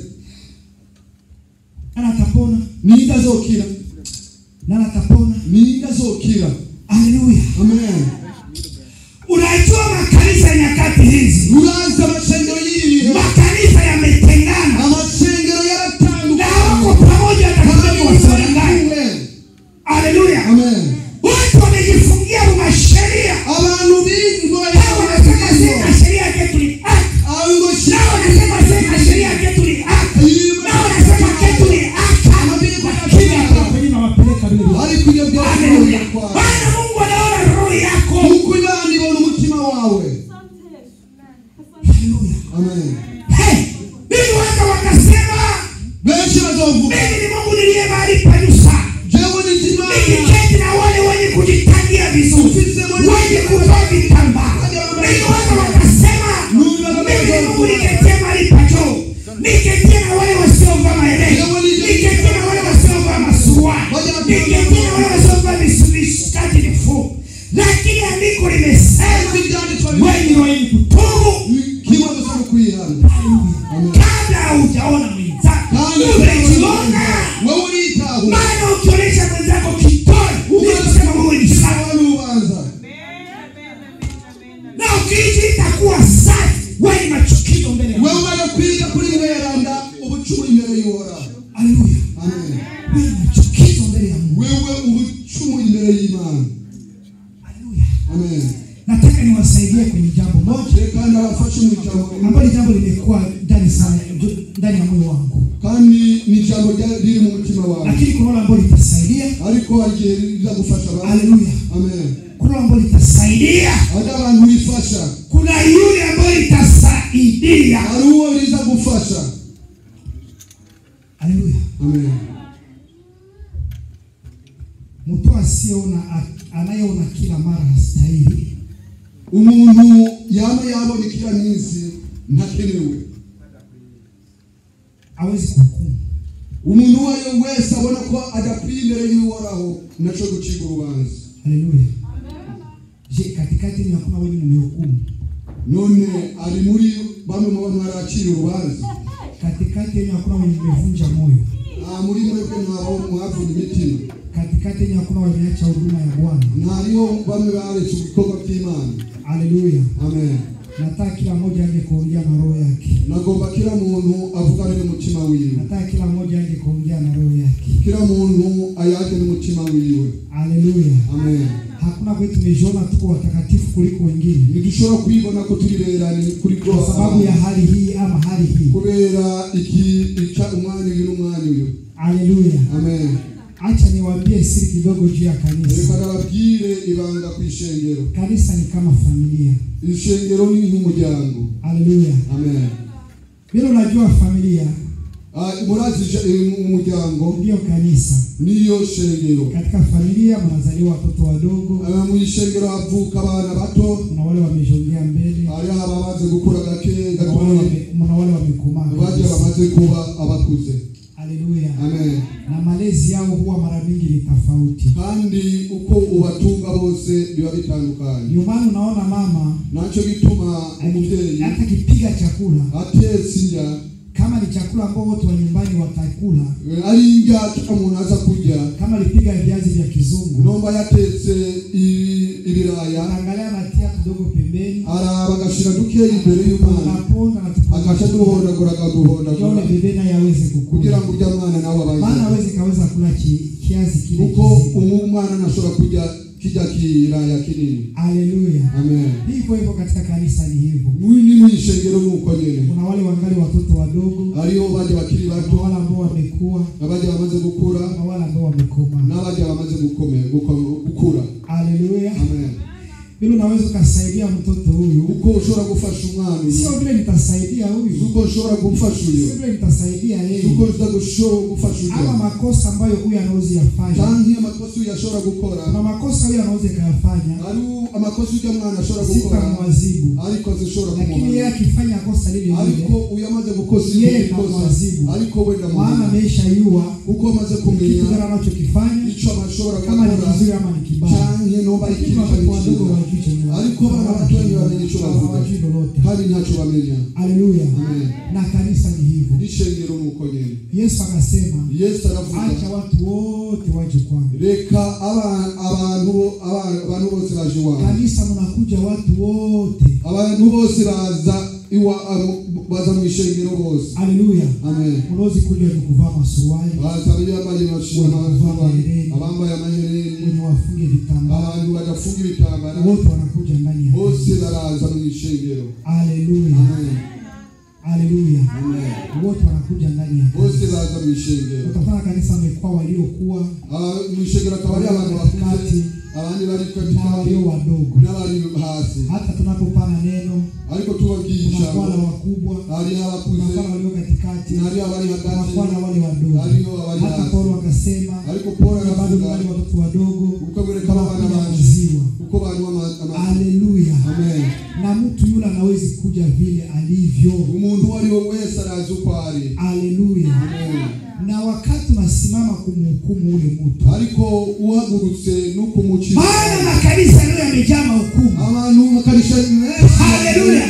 nani atapona ninde azokira nani atapona ninde azokira haleluya amen unajua makanisa ya nyakati hizi urazi amashengero y'ibihe makanisa yametengana amashengero na yaratandukanye wako pamoja kandi atakuja wasangane kumwe haleluya amen watu wamejifungia masheria abantu b'ingohe hao wanasema sema sheria yetu ni haki abo ngo nao wanasema sema sheria yetu ni haki nao wanasema yetu ni haki lakini hapa kwenye nawapeleka vile vile ariko iyo byose haleluya kwawe maana Mungu anaona roho yako kuko imana ibona umutima wawe haleluya amen hey mimi waka wakasema benshi bazovuga mimi ni Mungu niliye mahali pa juu sana jewe ni kimana nikiketi na wale wenye kujitandia vizuri wenye kuvaa vitambaa mimi waka wakasema mimi ni Mungu niketie mahali pa juu niketie na wale wasiovaa maelezo niketie na wale wasiovaa masuruali niketie na wale wasiovaa misumishikati mifupi lakini andiko limesema wenye wenye kutubu kimwe gusa no kwihana amen kabla haujaona mwenzako kandi umejiona wewe uritaho maana ukionyesha mwenzako kitoi ni kusema wewe ni sawa sawa n'urubanza na ukiishi itakuwa safi wewe ni machukizo mbele ya wewe Mungu. umaze kwiga kuri mweranda ubucumura imbere y'uhoraho haleluya amen wewe ni machukizo mbele ya Mungu wewe ubucumura imbere y'imana haleluya amen nataka niwasaidie kwenye jambo moja reka ndabafashe mu ijambo rimwe ambalo jambo limekuwa ndani sana ndani ya moyo wangu kandi ni ijambo rya- riri mu mutima wawe lakini kuna wale ambao litasaidia ariko hari igihe riza gufasha abantu haleluya amen kuna wale ambao litasaidia hari abantu bifasha kuna yule ambayo litasaidia hari uwo riza gufasha haleluya amen mtu asiyeona anayeona kila mara hastahili umuntu yaba yabona kila minsi ntakenewe hawezi kuhukumu umuntu uwo ari we wese abona ko adakwiye imbere y'uhoraho naco gucibwa urubanza haleluya je katikati ni hakuna wenye mmehukumu none ari muri bamwe mu bantu baracira urubanza katikati yenye hakuna wenye mmevunja moyo nta muri mwebwe ntabaho mwavuna imitima katikati yenye hakuna wameacha huduma ya bwana ntariho bamwe baretse ibikorwa by'imana haleluya amen nataka kila mmoja aje kuongea na roho yake nagomba kila muntu avugane n'umutima wiwe nataka kila mmoja kila muntu ayake n'umutima wiwe haleluya amen hakuna kwetu tumejiona tuko watakatifu kuliko wengine ntidushobora kwibona ko turi berani kuri kwa sababu ya hali hii ama hali hii kubera iki ica umwanya uyu n'umwanya uyu haleluya amen acha niwaambie siri kidogo juu ya kanisa reka nababwire ibanga ku ishengero kanisa ni kama familia ishengero ni nk'umuryango haleluya amen vile unajua familia Ah, murazi ishe- eh, umuryango ndiyo kanisa niyo shengero katika familia mnazaliwa watoto wadogo Ah, mu ishengero havuka abana bato kuna wale wamejongea mbele hariho abamaze gukura gake kuna wale gatoya wame- kuna wale wamekomaa bajya kabisa. bamaze kuba abakuze haleluya amen na malezi yao huwa mara mingi ni tofauti kandi uko ubatunga bose biba bitandukanye ndio maana unaona mama nacyo gituma umubyeyi hata kipiga chakula atetse indya kama ni chakula ambao wote wa nyumbani watakula eh, ari indya umuntu aza kurya kama alipiga viazi vya kizungu nomba yatetse i- ibiraya anaangalia anatia kidogo pembeni araba agashyira dukeya imbere y'umwana anaponda agaca duhondagura yone akaduhondagura bebe naye aweze kugira kukula ngo ujya mwana nawe maana abanze aweze kaweza kula ki, kiazi kile kuko kizima. umu umwana ntashobora kurya kijya kiraya kinini haleluya amen hivyo hivyo katika kanisa ni hivyo mwini mwishengero nuko nyene kuna wale wangali watoto wadogo hariho bajya bakiri kuna bato wale ambao wamekuwa abajya bamaze gukura kuna wale ambao wamekomaa n'abajya bamaze gukome guko- gukura haleluya amen vile unaweza ukasaidia mtoto huyu uko ushobora gufasha umwana uyu sio vile nitasaidia huyu uko ushobora gufasha uyu sio vile nitasaidia yeye uko ushobora gufasha ama uyu makosa ambayo huyu anaweza yafanya cyangwa amakosa uyu ashobora gukora kuna makosa huyu anaweza kayafanya ari amakosa ujya mwana ashobora gukora sitamwazibu ariko zishobora lakini yeye kumuhana akifanya kosa lile ariko lile uyu amaze gukosa Yeye ikosa namwazibu. ariko wenda maana muhana ameshayua kuko amaze kitu kumenya gani anachokifanya icyo amashobora kama ni gukora kizuri ama ni kibaya cyangwa nomba ari lakini ikintu watoto cyari wadogo cyiza wajui chenye ariko abana bato ntibamenya icyo bavuga hawajui lolote kandi ntacyo bamenya haleluya Amen. na kanisa ni hivyo n'ishengero ni uko nyine yesu akasema yesu aravuga acha watu wote waje kwangu reka aba- abantu aba- abantu bose baje iwawe kanisa mnakuja watu wote abantu bose baza iwa abo- baza mu ishengero bose haleluya amen mlozi kuja ni kuvaa masuruali baza bambaye amashuri abambaye amahereni wenye wafunge vitambaa abantu badafunga ibitambara wote wanakuja ndani ya bose kanisa. baraza mu ishengero haleluya amen haleluya amen wote wanakuja ndani ya bose kanisa. baza mu ishengero utafanya kanisa wamekuwa waliokuwa Ah, mu ishengero akaba ari abantu bakuze abandi bari na katikati walio wadogo n'abari hasi hata tunapopana neno ariko tubabwiye kunakuwa na ijambo wakubwa hariho abakuze kunakuwa na walio katikati hariho abari hagati kunakuwa na wale wadogo hariho abari hata hasi paulo akasema ariko paul bado aravuga wale watoto wadogo uko bureka abana wanakunywa banje maziwa uko banywa ama- ama- haleluya amen na mtu yule anawezi kuja vile alivyo umuntu uwo ari we wese arazi uko ari haleluya amen na wakati unasimama kumhukumu ule mtu ariko uhagurutse no kumukiza maana makanisa leo yamejaa mahukumu abantu bakarisha Haleluya.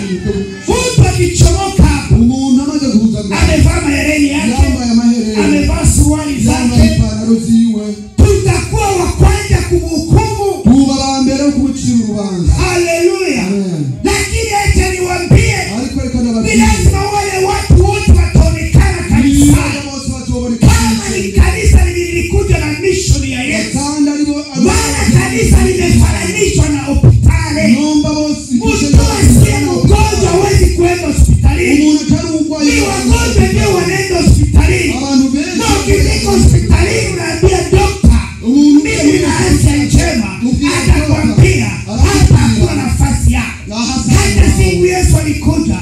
mtu akichomoka umuntu amaze guhuza amevaa mahereni yake yambaye amahereni amevaa suruali yambaye zake ipantaro ziwe tutakuwa wa kwanza kumhukumu tuba aba mbere yo kumucira urubanza haleluya amen lakini acha niwambie ariko reka ni ndababwire lazima wale watu wote wataonekana kanisani niba bose batoboneka kama ni kanisa lilikuja na mishoni ya yesu kandi aribo maana kanisa limefananishwa na hospitali nomba bose mtu asiye mgonjwa hawezi kuenda hospitalini umuntu atari urwaye ni wagonjwa ndio wanaenda hospitalini abantu na benshi ukifika hospitalini unaambia dokta umuntu mimi na afya njema atakwambia hapa hakuna nafasi yako hata siku yesu alikuja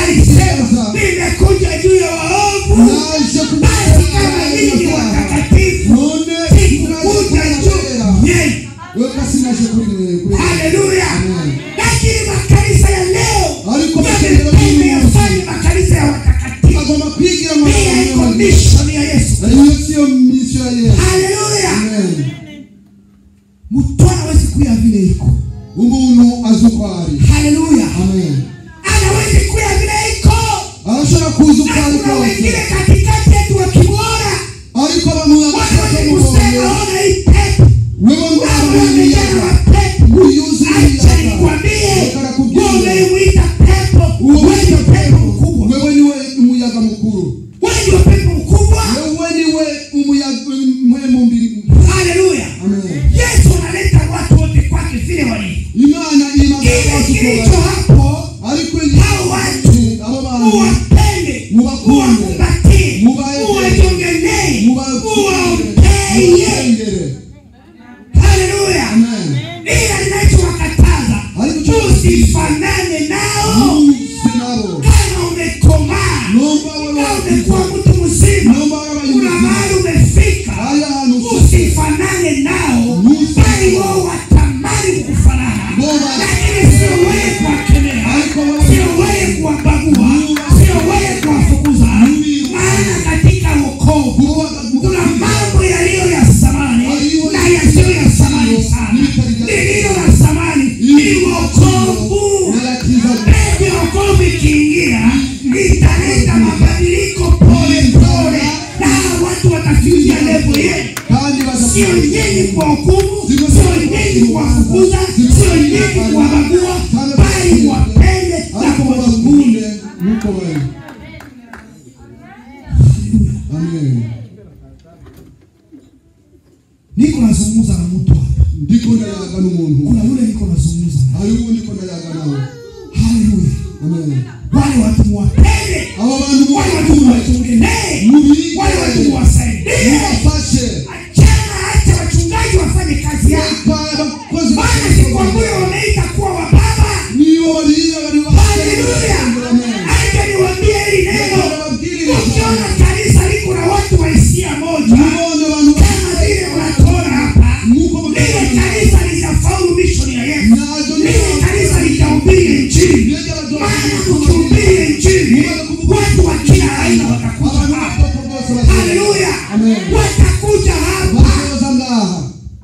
alisema nimekuja juu ya waovu naje basi kama nyinyi ni watakatifu none sikukuja juu yenu weka sinaje kuri wewe kuri haleluya Amen. lakini makanisa ya leo ariko bakendera yamependa yafanye makanisa ya watakatifu agomba kwigira pia iko amahoro mishoni ya yesu iyo siyo misio ya Yesu haleluya amen mtu anawezi kuya vile iko umuntu azi uko ari haleluya amen anawezi kuya vile iko arashobora kuza uko na ari kuna kose wengine katikati yetu wakimwona ariko bamuyaga wanawezi kusema ona hii pepo wewe wao ngo wamejaa na mapepo uyuzi acha nikwambie wewe unayemwita pepo wewe ndio pepo mkubwa wewe niwe umuyaga mukuru wewe ndio pepo mkubwa wewe niwe umuyaga uwakumbatie Mubaye- uwajongelee uwaombeye Mubengere. haleluya Amen. ila ninachowakataza Ariko usifanane nao Musi nabo. kama umekomaa Nomba wewe kama umekuwa mtu mzima Nomba wewe kuna mahali umefika Haya hantu usifanane nao Musi- bali wao watamani kufanana Bora. lakini sio wewe kuwakemea Ariko wewe- sio wewe kuwabagua sio wewe kuwafukuza maana katika wokovu kuna mambo yaliyo ya samani na yasiyo ya samani sana lililo la samani ni wokovu Mbegu ya wokovu ikiingia italeta mabadiliko pole pole na hawa watu watafikia levo yenu kandi sio badafu nyinyi kuwahukumu sio nyinyi kuwafukuza sio nyinyi kuwabagua bali wapende na ariko kuwazugulia babakunde nkuko bari amen niko nazungumza na mtu hapa ndiko ndayaga n'umuntu kuna yule niko nazungumza naye. hari uwo ndiko ndayaga nawe haleluya amen wale watu muwapende abo bantu wale watu muwatungenee mubige wale watu muwasaidie mubafashe achana acha wachungaji wafanye kazi yao Reka abakozi maana sikwambule wameita kuwa wababa nibo bariya bari haleluya acha niwambie hili neno ukiona kanisa liko na watu wa hisia moja mubone abantu kama vile unatuona hapa nkuko lile kanisa litafaulu mishoni ya yesu najo lile kanisa litahubiri injili maana ukihubiri injili watu wa kila aina watakuja hapa haleluya watakuja hapa basoza ngaha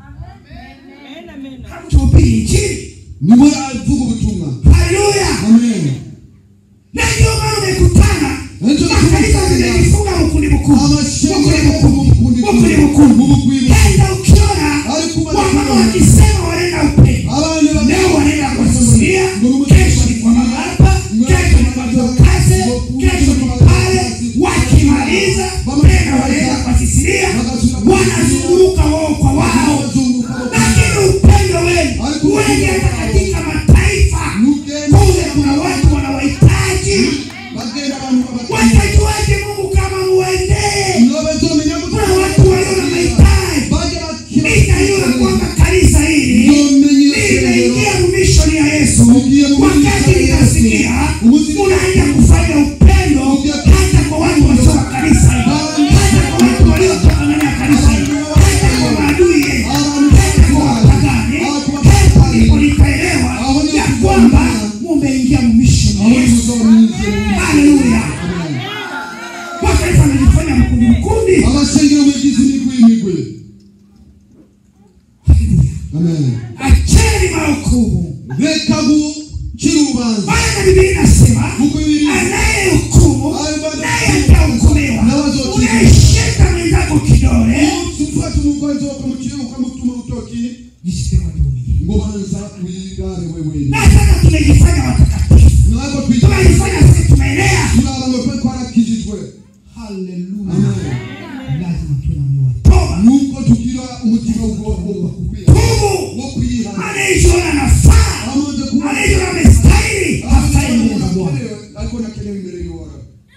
tuhubiri injili niwe avuga ubutumwa haleluya amen na ndio maana umekutana Ndicho makanisa zimejifunga mkundi mkuu mkundi mkuu mkundi mkuu kenda ukiona wamama wakisema wanaenda upendo abana leo wanaenda kwa Sisilia, kesho ni kwa mama hapa, kesho ni kwa Dorcas, kesho ni pale. Wakimaliza tena wanaenda kwa Sisilia, wanazunguruka wao kwa wao, lakini upendo wenu wengi hata katika mataifa kule kuna watu wanawahitaji. bagenda abantu Watajuaje Mungu kama muendee? nobezomenya Kuna watu walio na mahitaji. baje Ninajua kwamba kanisa hili limeingia mishoni ya Yesu. Wakati nikasikia unaenda kufanya upendo hata kwa watu wasio wa kanisa hili, hata kwa watu waliotoka ndani ya kanisa hili, hata kwa maadui yenu, hata kwa wapagani. Hapo ndipo nikaelewa ya kwamba mumeingia mishoni ya Yesu. Haleluya! Mataifa amejifanya mkundi mkundi. abasengera mwegizi migwi migwi Haleluya! amen Acheni mahukumu, reka gukira urubanza maana Biblia inasema kuko bibiri anayehukumu naye atahukumiwa. Unaishika mwenzako kidole, ufata umugozi ukamucira ukamutuma urutoki jisite kwa dunia. ngo banza wigare wewe Na sasa tumejifanya watakatifu, ntabwo twigira tumejifanya sisi tumeelea. turaba ngo twe twarakijijwe Haleluya! amen Lazima tuwe na moyo wa toba, nuko tugira umutima wo kukwiye tubu. wo kwihana Anayejiona anafaa, amaze kuba anayejiona amestahili, hastahili mbele za Bwana. ariko nakenewe imbere y'uwara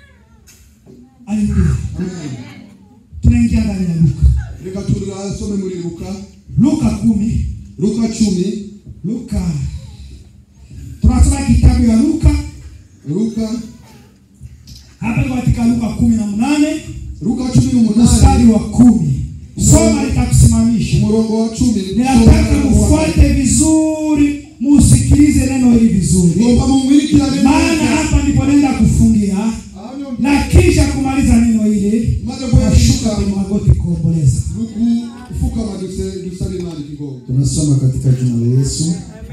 Haleluya! amen Tunaingia ndani ya Luka, reka turasome muri luka Luka kumi, luka cumi Luka tunasoma kitabu ya Luka luka hapa iko katika Luka kumi na munane luka cumi mstari n'umunani wa kumi. Soma litakusimamisha. umurongo wa cumi Ninataka mufuate vizuri, musikilize neno hili vizuri, ngomba mumwirikirane maana neza hapa ndipo naenda kufungia Ahanyo na kisha kumaliza neno hili maze nashuka kuyashuka kwenye magoti kuomboleza. gufukama duse dusaba imana ikigongo Tunasoma katika jina la Yesu.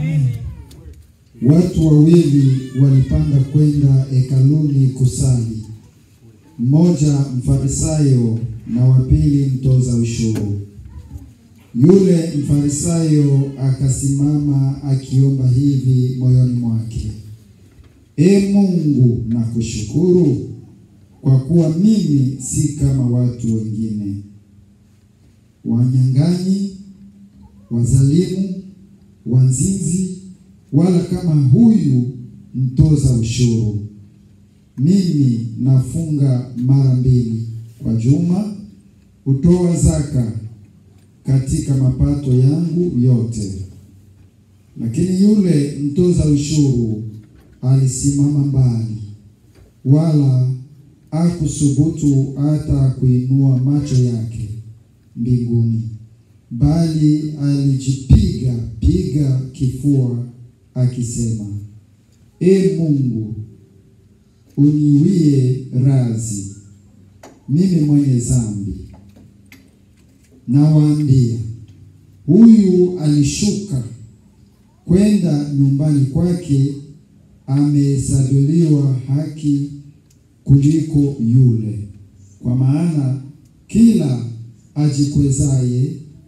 Watu wawili walipanda kwenda hekaluni kusali, mmoja mfarisayo na wa pili mtoza ushuru. Yule mfarisayo akasimama akiomba hivi moyoni mwake, E Mungu, nakushukuru kwa kuwa mimi si kama watu wengine, wanyang'anyi, wazalimu, wanzinzi, wala kama huyu mtoza ushuru. Mimi nafunga mara mbili kwa juma, hutoa zaka katika mapato yangu yote. Lakini yule mtoza ushuru alisimama mbali, wala hakusubutu hata kuinua macho yake mbinguni, bali alijipiga piga kifua akisema, E Mungu, uniwie radhi mimi mwenye dhambi. Nawaambia, huyu alishuka kwenda nyumbani kwake amehesabuliwa haki kuliko yule. Kwa maana kila ajikwezaye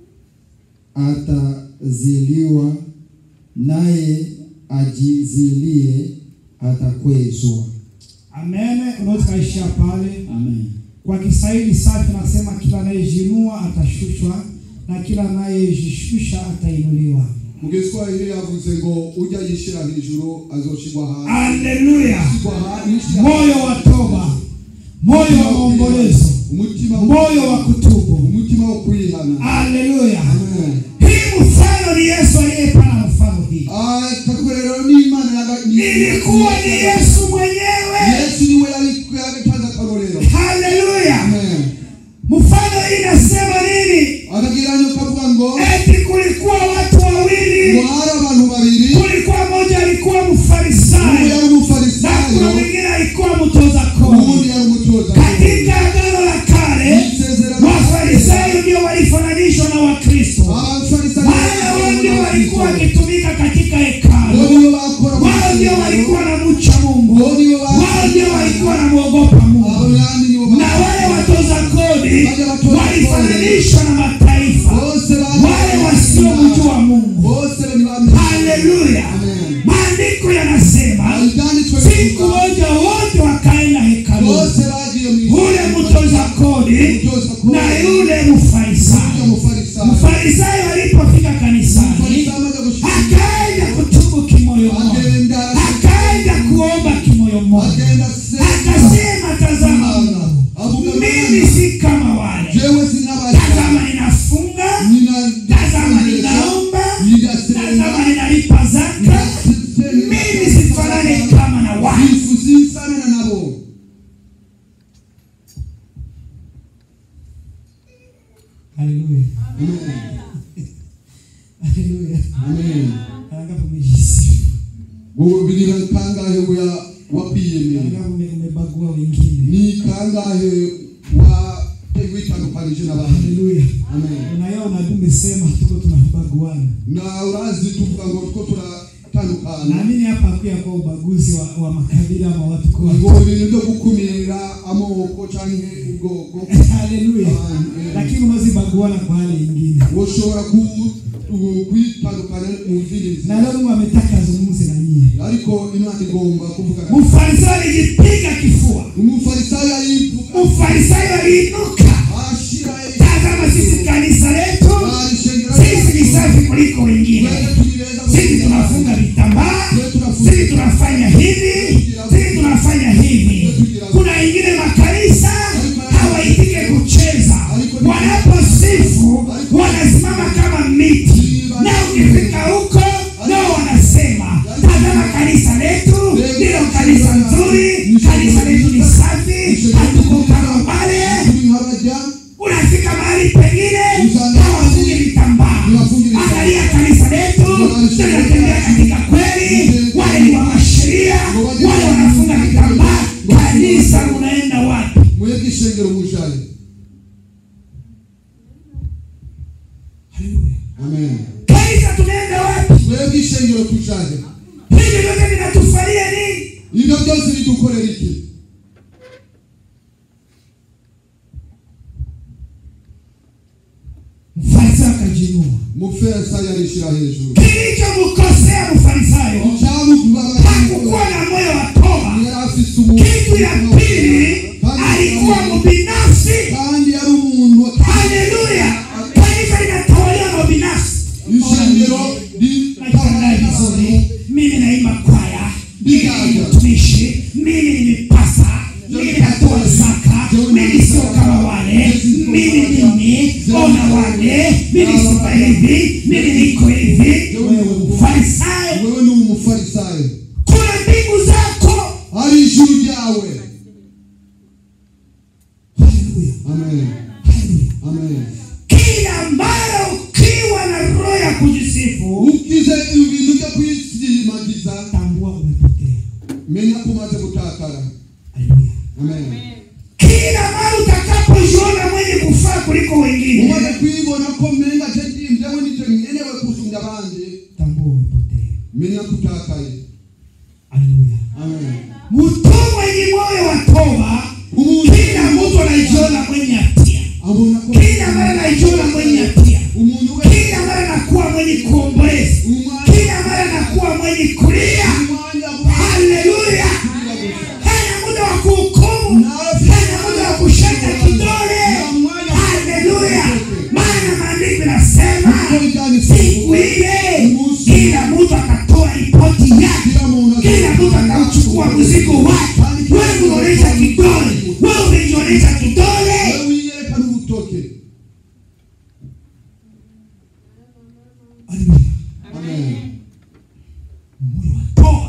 ataziliwa, naye ajizilie atakwezwa. Amen. Unaweza kaishia pale. Amen. Kwa Kiswahili safi nasema kila anayejinua atashushwa na kila anayejishusha atainuliwa. mu giswahili yavuze ngo ujya yishyira hejuru azoshigwa hasi Haleluya! Shigwa hasi, yishyira Moyo wa toba, moyo wa maombolezo, umutima wo- moyo wa kutubu. umutima wo kwihana Haleluya! Amen. Hii mfano ni Yesu aliyepana mfano hii, Ah, kakorero n'imana yaga- ni- ilikuwa ni Yesu mwenyewe. yesu niwe yari- yagatanze akarorero Haleluya! Amen. Mfano hii inasema nini? akagereranya ukavuga ngo Eti kulikuwa watu wawili, ngo hari abantu babiri kulikuwa mmoja alikuwa umwe mfarisayo yari na umufarisayo kuna mwingine alikuwa mtoza uwundi kodi. yari umutoza Katika agano la kale, Isezerano- wafarisayo ndio walifananishwa na Wakristo, abafarisayo maana wao ndio walikuwa wakitumika katika bo hekalu, nibo bakora wao ndio walikuwa na mcha Mungu, bo nibo wao ndio walikuwa na mwogopa Mungu, abandi nibo na wale watoza kodi walifananishwa na mataifa, bose wale wasiomjua Mungu. bose ntibamenye Haleluya! Amen. Maandiko yanasema ibyanditswe siku moja wote wakaenda hekaluni, bose bagiye mu ule mtoza kodi Mtoza kodi. na yule Ujya mfarisayo. mufarisayo Mfarisayo alipofika kanisani, Mufarisayo amaze gushika akaenda kutubu kimoyo moyo, agenda akaenda kuomba kimoyo moyo, agenda senga akasema, tazama Mungu, avuga mimi si kama wale, jewe sinabasha tazama ninafunga, nina tazama ninaomba, tazama ninalipa zaka, mimi sifanani kama na wale. ifusisanana nabo Haleluya. Amen. Haleluya. Amen. Angapo umejisifu. wowe birira kangahe wa wapiyemeye Angapo ume- umebagua wengine. ni kangahe wa witandukanije n'abandi Haleluya. Amen. Unayo unabii umesema tuko tunabaguana. na urazi tuvuga ngo two turatandukana Naamini hapa hakuya kwa ubaguzi wa, wa makabila ama watu kwa ngo ibintu byo gukumira amoko canke ubwoko Haleluya. Amen. Lakini unaweza baguana kwa hali nyingine. woshobora ku- ku- kwitandukana mu zindi Na nzira leo Mungu ametaka azungumze na nyinyi. ariko imana igomba kuvuga Mfarisayo alijipiga kifua. umufarisayo yivuga Mfarisayo aliinuka. ashira Tazama sisi kanisa letu. arishengera Sisi ni safi kuliko wengine. Twende tulireza Sisi tunafunga vitambaa, sisi tunafanya hivi, sisi tunafanya hivi. Kuna wengine makanisa hawaitike kucheza, wanaposifu wanasimama kama miti, na ukifika huko nao wanasema tazama, kanisa letu ndilo kanisa nzuri, kanisa letu ni safi, hatuko kama wale. turi nk'abajya Unafika mahali pengine hawafungi vitambaa. Angalia kanisa letu tunatembea katika kweli, wale ni wa sheria, wale wanafunga vitambaa. Kanisa unaenda wapi? mwebwe ishengero mujaye Haleluya. amen Kanisa tunaenda wapi? mwebwe ishengero tujaye Hivi vyote vinatufalia nini? ibyo byose bidukorera iki Mfarisayo akajiinua. mufarisayo arishira hejuru Kilichomkosea mfarisayo hakukuwa na moyo wa toba. yari afise umuntu Kitu ya pili alikuwa mbinafsi. kandi yari umuntu Haleluya! Kanisa linatawaliwa na ubinafsi. ishengero Najiandaa vizuri, mimi naimba kwaya, mimi ni Ndigaga. mtumishi, mimi ni mipasa, mimi wane mimi sifa hivi mimi niko hivi farisayo wewe ni umufarisayo kuna mbingu zako ari ijuru ryawe Haleluya. amen Haleluya. amen kila mara ukiwa na roho ya kujisifu ukize ibintu byo kwisimagiza tambua umepotea menya ko umaze gutakara Haleluya. amen kila mara utakapojiona mwenye kufaa kuliko wengine umaze kwibona ko menga je ndimvyewe nico nkenewe kusumba abandi tambua umepotea menya ko utakaye Haleluya. amen mtu mwenye moyo wa toba umuntu kila mtu anajiona mwenye hatia abona ko kila mara anajiona mwenye hatia umuntu we kila mara anakuwa mwenye kuomboleza umwanya kila mara anakuwa mwenye kulia umwanya haleluya hana muda wa kuhukumu hana muda wa kushaka kidole haleluya maana maandiko inasema siku ile kila mtu akatoa ripoti yake kila mtu akauchukua mzigo wake wewe unaonyesha kidole wewe umejionyesha kidole wewe wiyerekana ubutoke Haleluya. amen moyo wa toba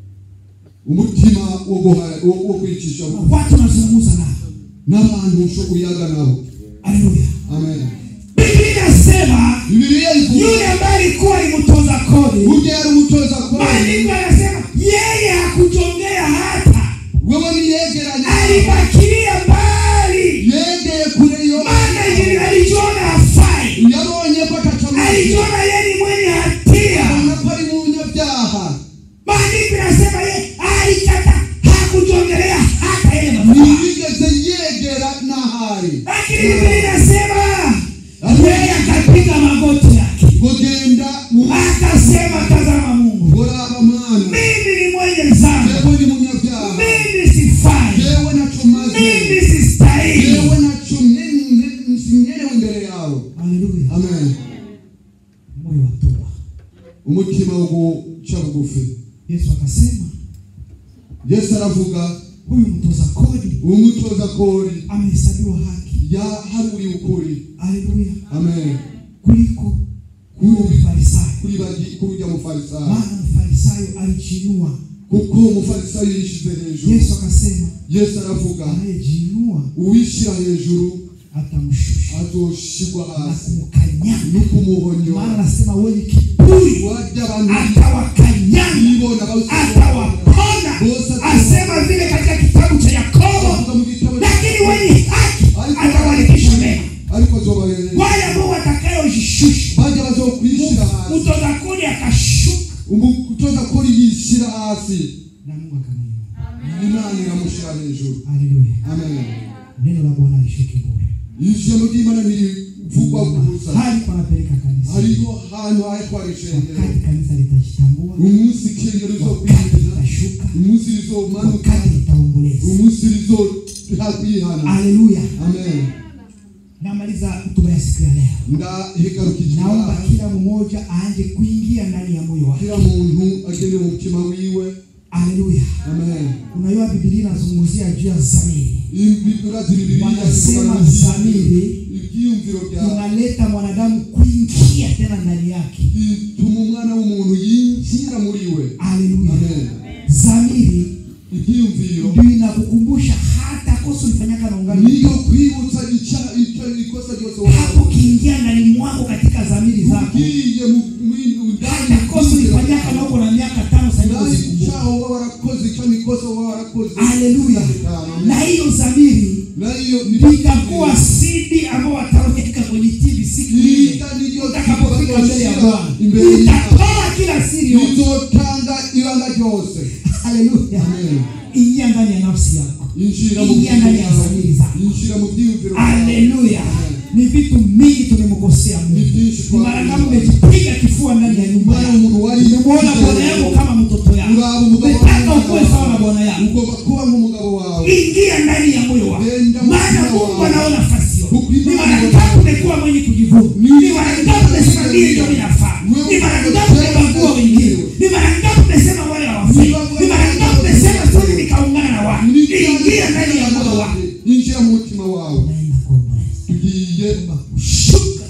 umutima wo guha- wo wo kwicisha na watu wanazungumza nao n'abantu usho uyaga nabo haleluya amen biblia inasema bibiliya ivuga yule ambaye alikuwa ni mtoza kodi burya yari umutoza kodi maandiko yanasema yeye hakujongea hata wewe niyegeranye alibakilia mbali yegeye kure yo maana ili- alijiona hafai yabonye ko atacamaze alijiona yeye ni mwenye hatia abona ko ari munyabyaha maandiko yanasema yeye alikata hakujongelea hata yeye mafaa ntiyigeze yegera n'ahari lakini biblia inasema yeye akapiga magoti yake ngo genda mu akasema tazama mungu goraba mwana mimi ni mwenye dhambi yewe ni munyabyaha mimi sifai yewe nacumaze mimi sistahili yewe nacu nsinyerewe imbere yawe haleluya amen moyo wa toba umutima wo guca bugufi yesu akasema yesu aravuga huyu mtoza kodi umutoza kori amehesabiwa haki yaharuriye ukuri haleluya amen kuliko huyo mfarisayo kuri bagi kurya mufarisayo maana mfarisayo alijinua kuko umufarisayo yishize hejuru yesu akasema yesu aravuga anayejinua uwishyira hejuru atamshusha azoshigwa na hasi kumkanyanga no kumuhonyo maana anasema wenye kiburi warya abantu atawakanyanga bibona atawaponda asema vile katika kitabu cha yakobo bavuga mu gitabo lakini wenye haki atawalikisha mema ariko zobahereza wale ambao watakayojishusha bajya bazokwishyira hasi mtoza kodi akashuka umutoza kori yishyira hasi na mungu akamwinua imana iramushyira hejuru haleluya amen neno la bwana lishuke bure ijambo ry'imana ntirivugwa gusa hali panapeleka kanisa hariho ahantu hahetwara ishengero wakati kanisa litajitambua umunsi ikengero wakati rizokwihana litashuka umunsi rizomanuka wakati litaomboleza umunsi rizokwihana haleluya amen namaliza hotuba ya siku ya leo ndahigarukije naomba Imana. kila mmoja aanze kuingia ndani ya moyo wake kila muntu agende mu mutima wiwe haleluya amen unajua bibilia inazungumzia juu ya zamiri urazi bibiliya wanasema ivuga zamiri ibyiyumviro byawe inaleta mwanadamu kuingia tena ndani yake bituma umwana w'umuntu yinjira muri we haleluya amen zamiri ibyiyumviro ndio inakukumbusha hata kosa ulifanyaka na ungali niyo kwibutsa icya- icyo ikosa ryose hapo ukiingia ndani mwako katika zamiri zako ugiye mu mu- ndani hata kosa ulifanyaka na uko na miaka tano sasa hivi ndani usikumbuke. cyaho uba warakoze icyo nikosa uba warakoze haleluya Amen. na hiyo zamiri nayo ni itakuwa sidi ambao wataweka kwenye TV siku ile Ita niryo utakapofika mbele ya Bwana imbere y'Imana. utatoa kila siri yote rizotanga ibanga ryose haleluya Amen. ingia ndani ya nafsi yako injira mu ingia ndani ya zamiri zako injira mu byiyumviro byawe. haleluya ni vitu mingi tumemkosea Ni mungu byinshi ni mara twakoze. kama umejipiga kifua ndani ya nyumba Mwana yako umuntu wari umemwona bwana yako kama mtoto yako Uraba umugabo umetaka wawe. ukuwe sawa na bwana yako ugomba kuba nk'umugabo wawe ingia ndani ya moyo wako Nenda mu maana mutima mungu wawe. anaona nafasi yote Huku ni imani mara yote. ngapi umekuwa mwenye kujivuna Ni ni mara ngapi umesema mimi ndio ninafaa ni mara ngapi umebagua wengine ni mara ngapi umesema wale hawafai ni mara ngapi umesema sisi nikaungana na watu ingia ndani ya moyo wako injira mu mutima wawe naenda kuomboleza tugiye kushuka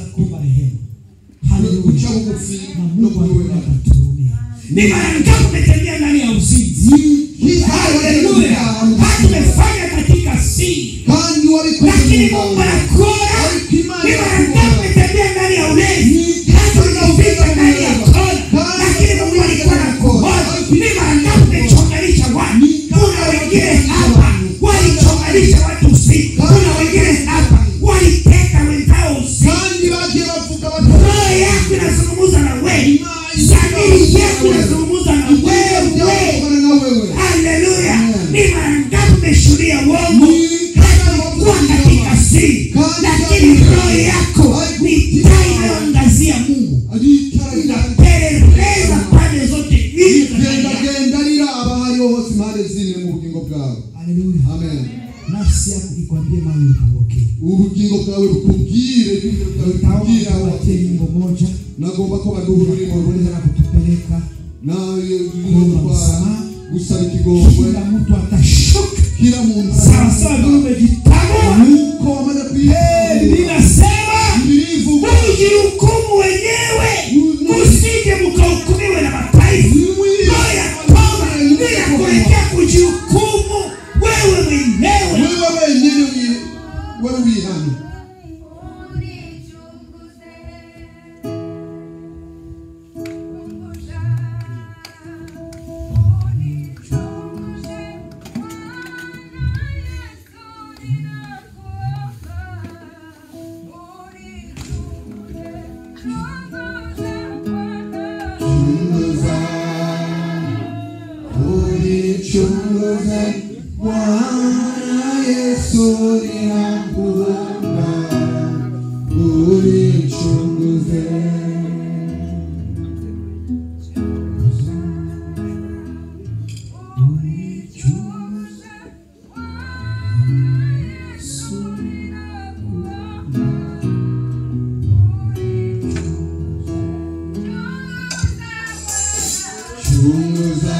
guca bugufi na no Mungu kuri we alikuwa akatuhurumia. Ni mara ngapi umetembea ndani ya uzinzi? Haleluya! hata umefanya katika siri, kandi wabikoze lakini mu Mungu banga. anakuona. Ariko Imana Ni mara irakubona. ngapi umetembea ndani ya ulevi, hata unafika ndani ya kona, lakini Mungu alikuwa anakuona. Ni mara ngapi umechonganisha watu? Kuna wengine hapa walichonganisha watu usiku, kuna wengine hapa waliteka wenzao usiku. kandi bagiye bavuga bati roho yako inazungumza na wewe, dhamiri yako inazungumza na wewe. byavugana na wewe Haleluya! Ni mara ngapi umeshuhudia uongo hata kuwa katika siri, lakini roho yako ni taa inayoangazia Mungu, ari itara inapeleleza pande zote nne za ndani yako. rigendagenda riraba hariho hose impande zine mu bugingo bwawe Haleluya! amen Nafsi yako ikwambie mahali upokee. ubugingo bwawe bukubwire ibintu byawe Nitaomba bikubwira tuwatie nyimbo moja nagomba ko baduha ururimo kuweza na kutupeleka nawe Kuomba gutwara msamaha. gusaba ikigongwe kila mtu atashuka kila muntu sawasawa vile umejitambua. nuko wamaze Eh, kwiha Ninasema birivuga ujihukumu wenyewe, usije mkahukumiwe na mataifa. Roho ya toba inakuelekea kujihukumu wewe mwenyewe. wewe wenyine wi- wewe wihana chunguza unichunguze Bwana Yesu ninakuomba unichunguze chunguza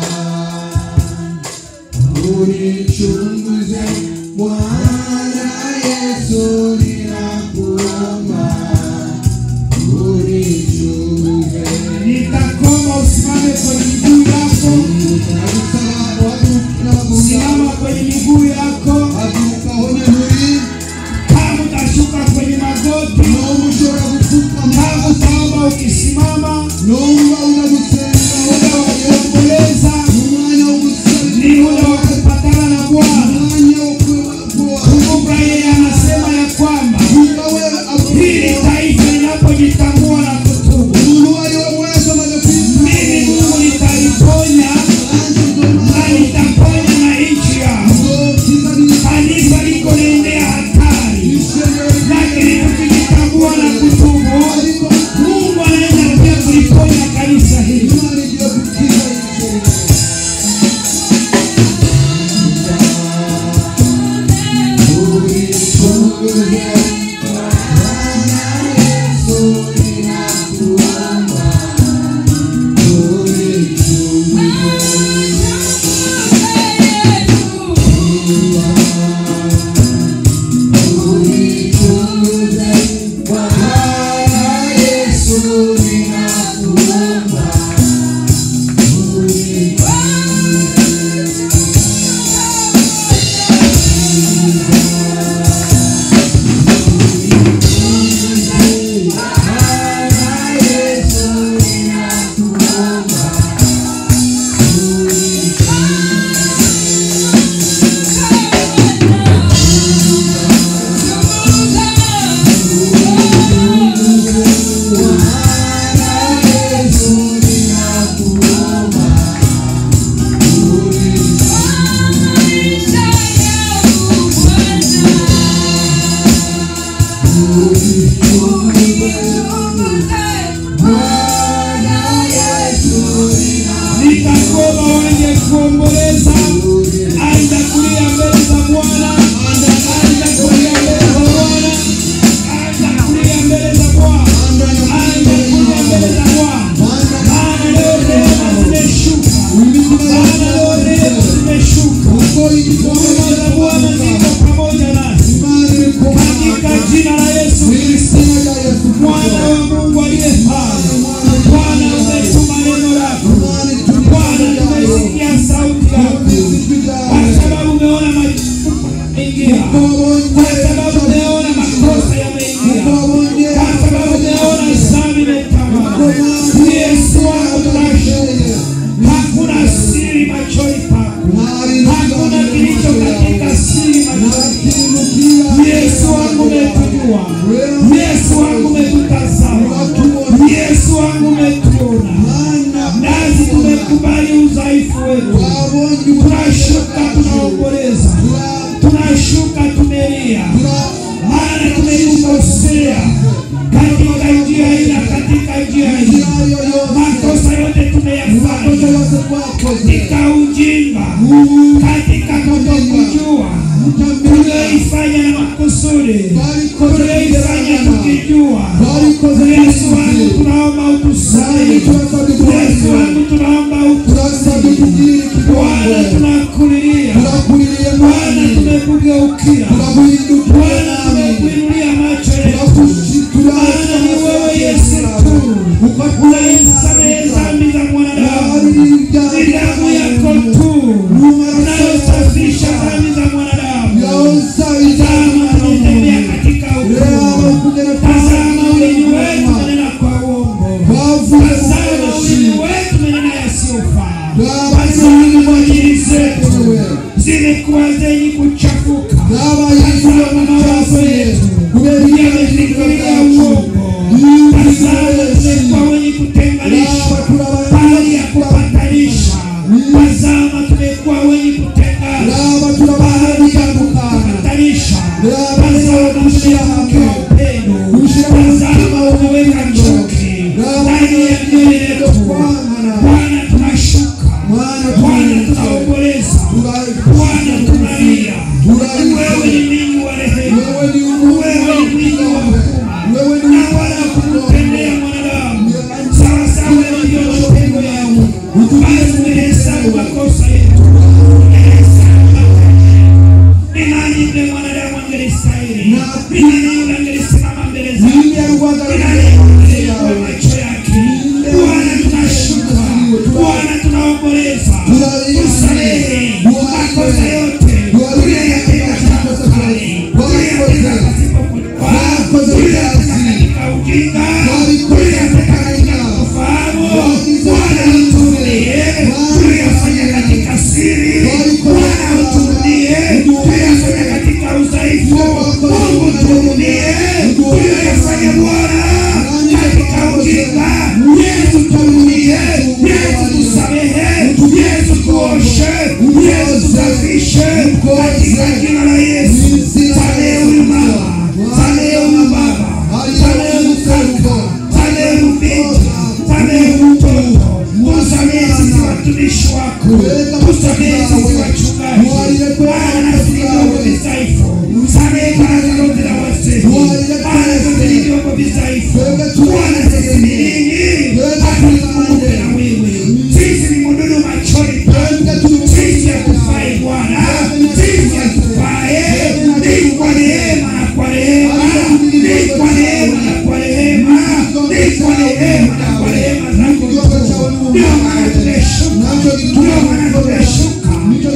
unichunguze Bwana Yesu ninakuomba unichunguze Nitakoma usimame kwenye miguu yako, Nagusaba waduka simama kwenye miguu yako. waduka hone muri Kama utashuka kwenye magoti, nomba ushobora gupfukama kama utaomba ukisimama, nomba unagusenga muda wa kuomboleza umwanya wo gusaba ni muda wa kupatana na Bwana. umwanya wo kuba Kumbuka yeye anasema ya kwamba kumva we hili avuga taifa linapojitambua na kutubu, umuntu uwo ari we wese amaze mimi Mungu nitaliponya na nitaponya na nchi yao. Kanisa liko naendea hatari, lakini tukijitambua na kutubu, Mungu anaweza pia kuliponya kanisa hili. Yesu Yesu wangu umetujua, Yesu wangu umetutazama, Yesu wangu umetuona, nasi tumekubali udhaifu wetu, tunashuka, tunaomboleza, tunashuka, tumelia, maana tumekukosea katika njia hii na katika njia hii, makosa yote tumeyafanya katika ujinga, katika kutokujua, tulioifanya na makusudi, tulioifanya tukijua. Yesu wangu, tunaomba utusamehe. Yesu wangu, tunaomba utusamehe. Bwana, tunakulilia Bwana, tumekugeukia Bwana, tumekuinulia macho yetu, maana ni wewe Yesu tu unayesamehe dhambi za mwanadamu. Ni damu yako tu unayosafisha dhambi za mwanadamu. Tazama, tumetembea katika ukungu. Tazama, ulimi wetu umenena kwa uongo. Tazama, ulimi wetu umenena yasiyofaa. Tazama, akili zetu zimekuwa zenye kuchafuka. Tazama, mawazo yetu yamefikiria uongo. Tazama, tumekuwa wenye kutenganisha bali ya kupatanisha. Tazama, tumekuwa wenye kutengana bali ya kupatanisha. Tazama, tumekuwa upendo. Tazama, umeweka chuki ndani ya mioyo yetu. Bwana, tunashuka. Bwana, tunaomboleza. Bwana, tunalia. Wewe ni mwingi wa rehema. Wewe ni mwingi wa huruma. Na wala kumtendea mwanadamu sawasawa ilivyo matendo yako. Basi umehesabu makosa yetu. Umehesabu makosa. Ni nani yule mwanadamu angelistahili? Ni nani yule angelisimama mbele zako? Ni nani angelikuwa macho yake? Bwana, tunashuka. Bwana, tunaomboleza. Tusamehe makosa yote tuliyoyatenda tangu kale, tuliyoyatenda pasipo kujua, tuliyoyatenda katika ujinga, tuliyoyatenda katika kufahamu. Bwana, uturudie. Tuliyoyafanya katika siri, Bwana, uturudie. Tuliyoyafanya katika udhaifu, Mungu turudie. Tuliyoyafanya Bwana katika ujinga, Yesu turudie. Yesu tusamehe, Yesu tuoshe, Yesu tusafishe katika jina la Yesu. Samehe huyu mama, samehe huyu baba, samehe huyu kaka, samehe huyu binti, samehe huyu mtoto. Tusamehe sisi watumishi wako, tusamehe sisi wachungaji, maana nasi ni vyombo vidhaifu. Samehe baraza lote la wazee, maana sote ni vyombo vidhaifu. Bwana, sisi ni nini? Hatukumbuke na wewe. Sisi ni mdudu machoni pako. Sisi hatufai Bwana, sisi hatufai. Ni kwa neema na kwa rehema, ni kwa neema na kwa rehema, ni kwa neema na kwa rehema zako tu. Ndio maana tumeshuka, ndio maana tumeshuka,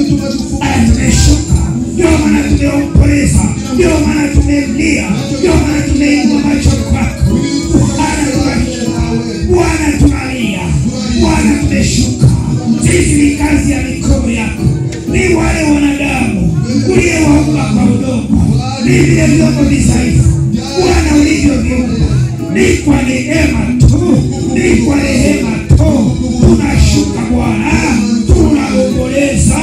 aya tumeshuka, ndio maana tumeomboleza, ndio maana tumelia, ndio maana tumeinua macho kwako. Bwana tunashuka, Bwana tunalia, Bwana tumeshuka. Sisi ni kazi ya mikono yako, ni wale wanadamu uliyewaumba kwa udongo, ni vile vyombo vidhaifu Bwana ulivyoviumba, ni kwa neema tu, ni kwa rehema tu. Tunashuka Bwana, tunaomboleza,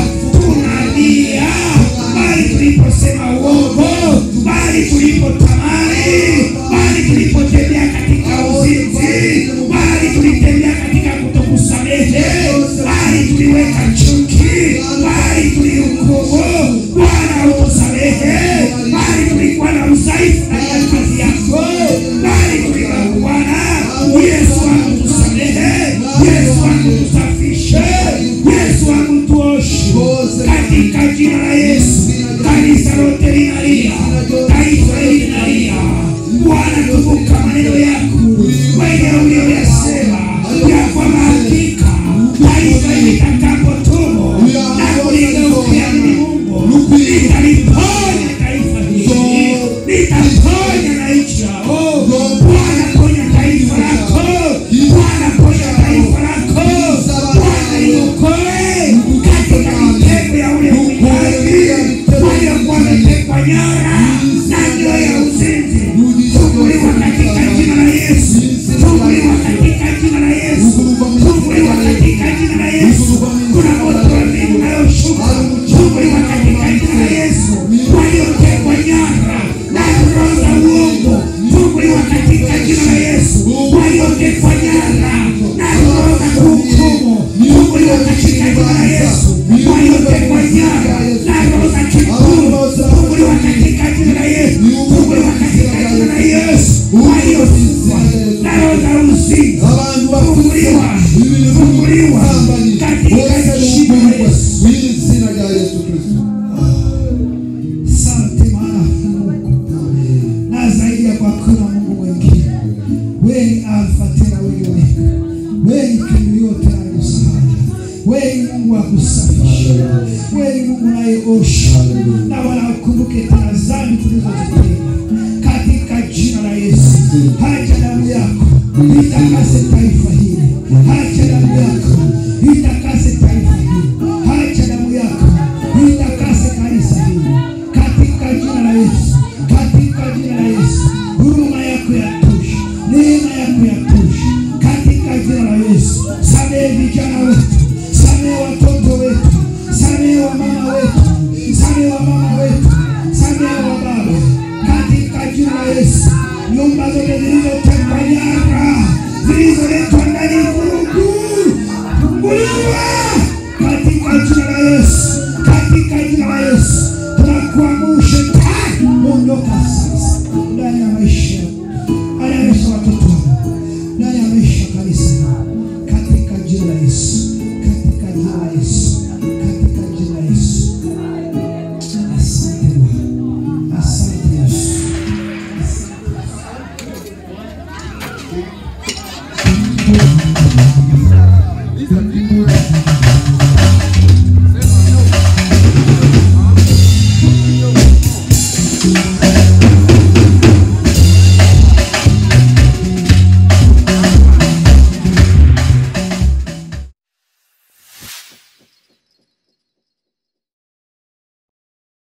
tunalia, bali tuliposema uongo, bali tulipotamani, bali tulipotembea katika uzinzi, bali tulitembea katika kutokusamehe, bali tuliweka chuki, bali tulihukumu. Bwana utusamehe, bali tulikuwa na udhaifu ndani ya kazi yako, bali tuliwa Bwana Yesu wangu tusamehe, Yesu wangu tusafishe, Yesu wangu tuoshe katika jina la Yesu. Kanisa lote linalia, taifa hili linalia. Bwana, kumbuka maneno yako wewe uliyoyasema ya kwamba hakika taifa hili litakapotubu na kuligeukia mimi Mungu, nitaliponya taifa hili, nitaponya na nchi yao. Bwana, ponya taifa lako, Bwana, ponya taifa lako, Bwana, liokoe katika mitego ya ule mwindaji waliokuwa wametekwa nyara na ndio ya uzinzi. Funguliwa katika jina la Yesu. Funguliwa katika jina la Yesu. Funguliwa katika jina la Yesu. Kuna moto wa mbingu unayoshuka. Funguliwa katika jina la Yesu. Waliotekwa nyara na roho za uongo. Funguliwa katika jina la Yesu. Waliotekwa nyara na roho za kuhukumu. Funguliwa katika jina la Yesu. Waliotekwa nyara na roho za kiburi. Funguliwa katika jina la Yesu. Funguliwa katika jina la Yesu. Waliofungwa na roho za uzinzi. abantu Funguliwa. Funguliwa katika jina la Yesu. mu izina rya yesu kristo Asante maana Mungu na zaidi ya kwa kuna Mungu mwingine. Wewe ni Alfa tena wewe ni Omega. Wewe ni kimbilio tena ni msaada. Wewe ni Mungu wa kusafisha. Wewe ni Mungu unayeosha na wala ukumbuke tena dhambi tulizozitenda katika jina la Yesu. Haja damu yako itakase taifa hili. Haja damu yako itakase taifa hili. Haja damu yako itakase kanisa hili katika jina la Yesu, katika jina la Yesu. Huruma yako yatosha, neema yako yatosha katika jina la Yesu. Samehe vijana wetu, samehe watoto wetu, samehe wamama wetu, samehe wamama wetu, samehe wa baba katika jina la Yesu. Nyumba zote zilizotekwa nyara, zilizoletwa ndani ya vurugu, funguliwa katika jina la Yesu, katika jina la Yesu tunakuamuru shetani, ondoka sasa,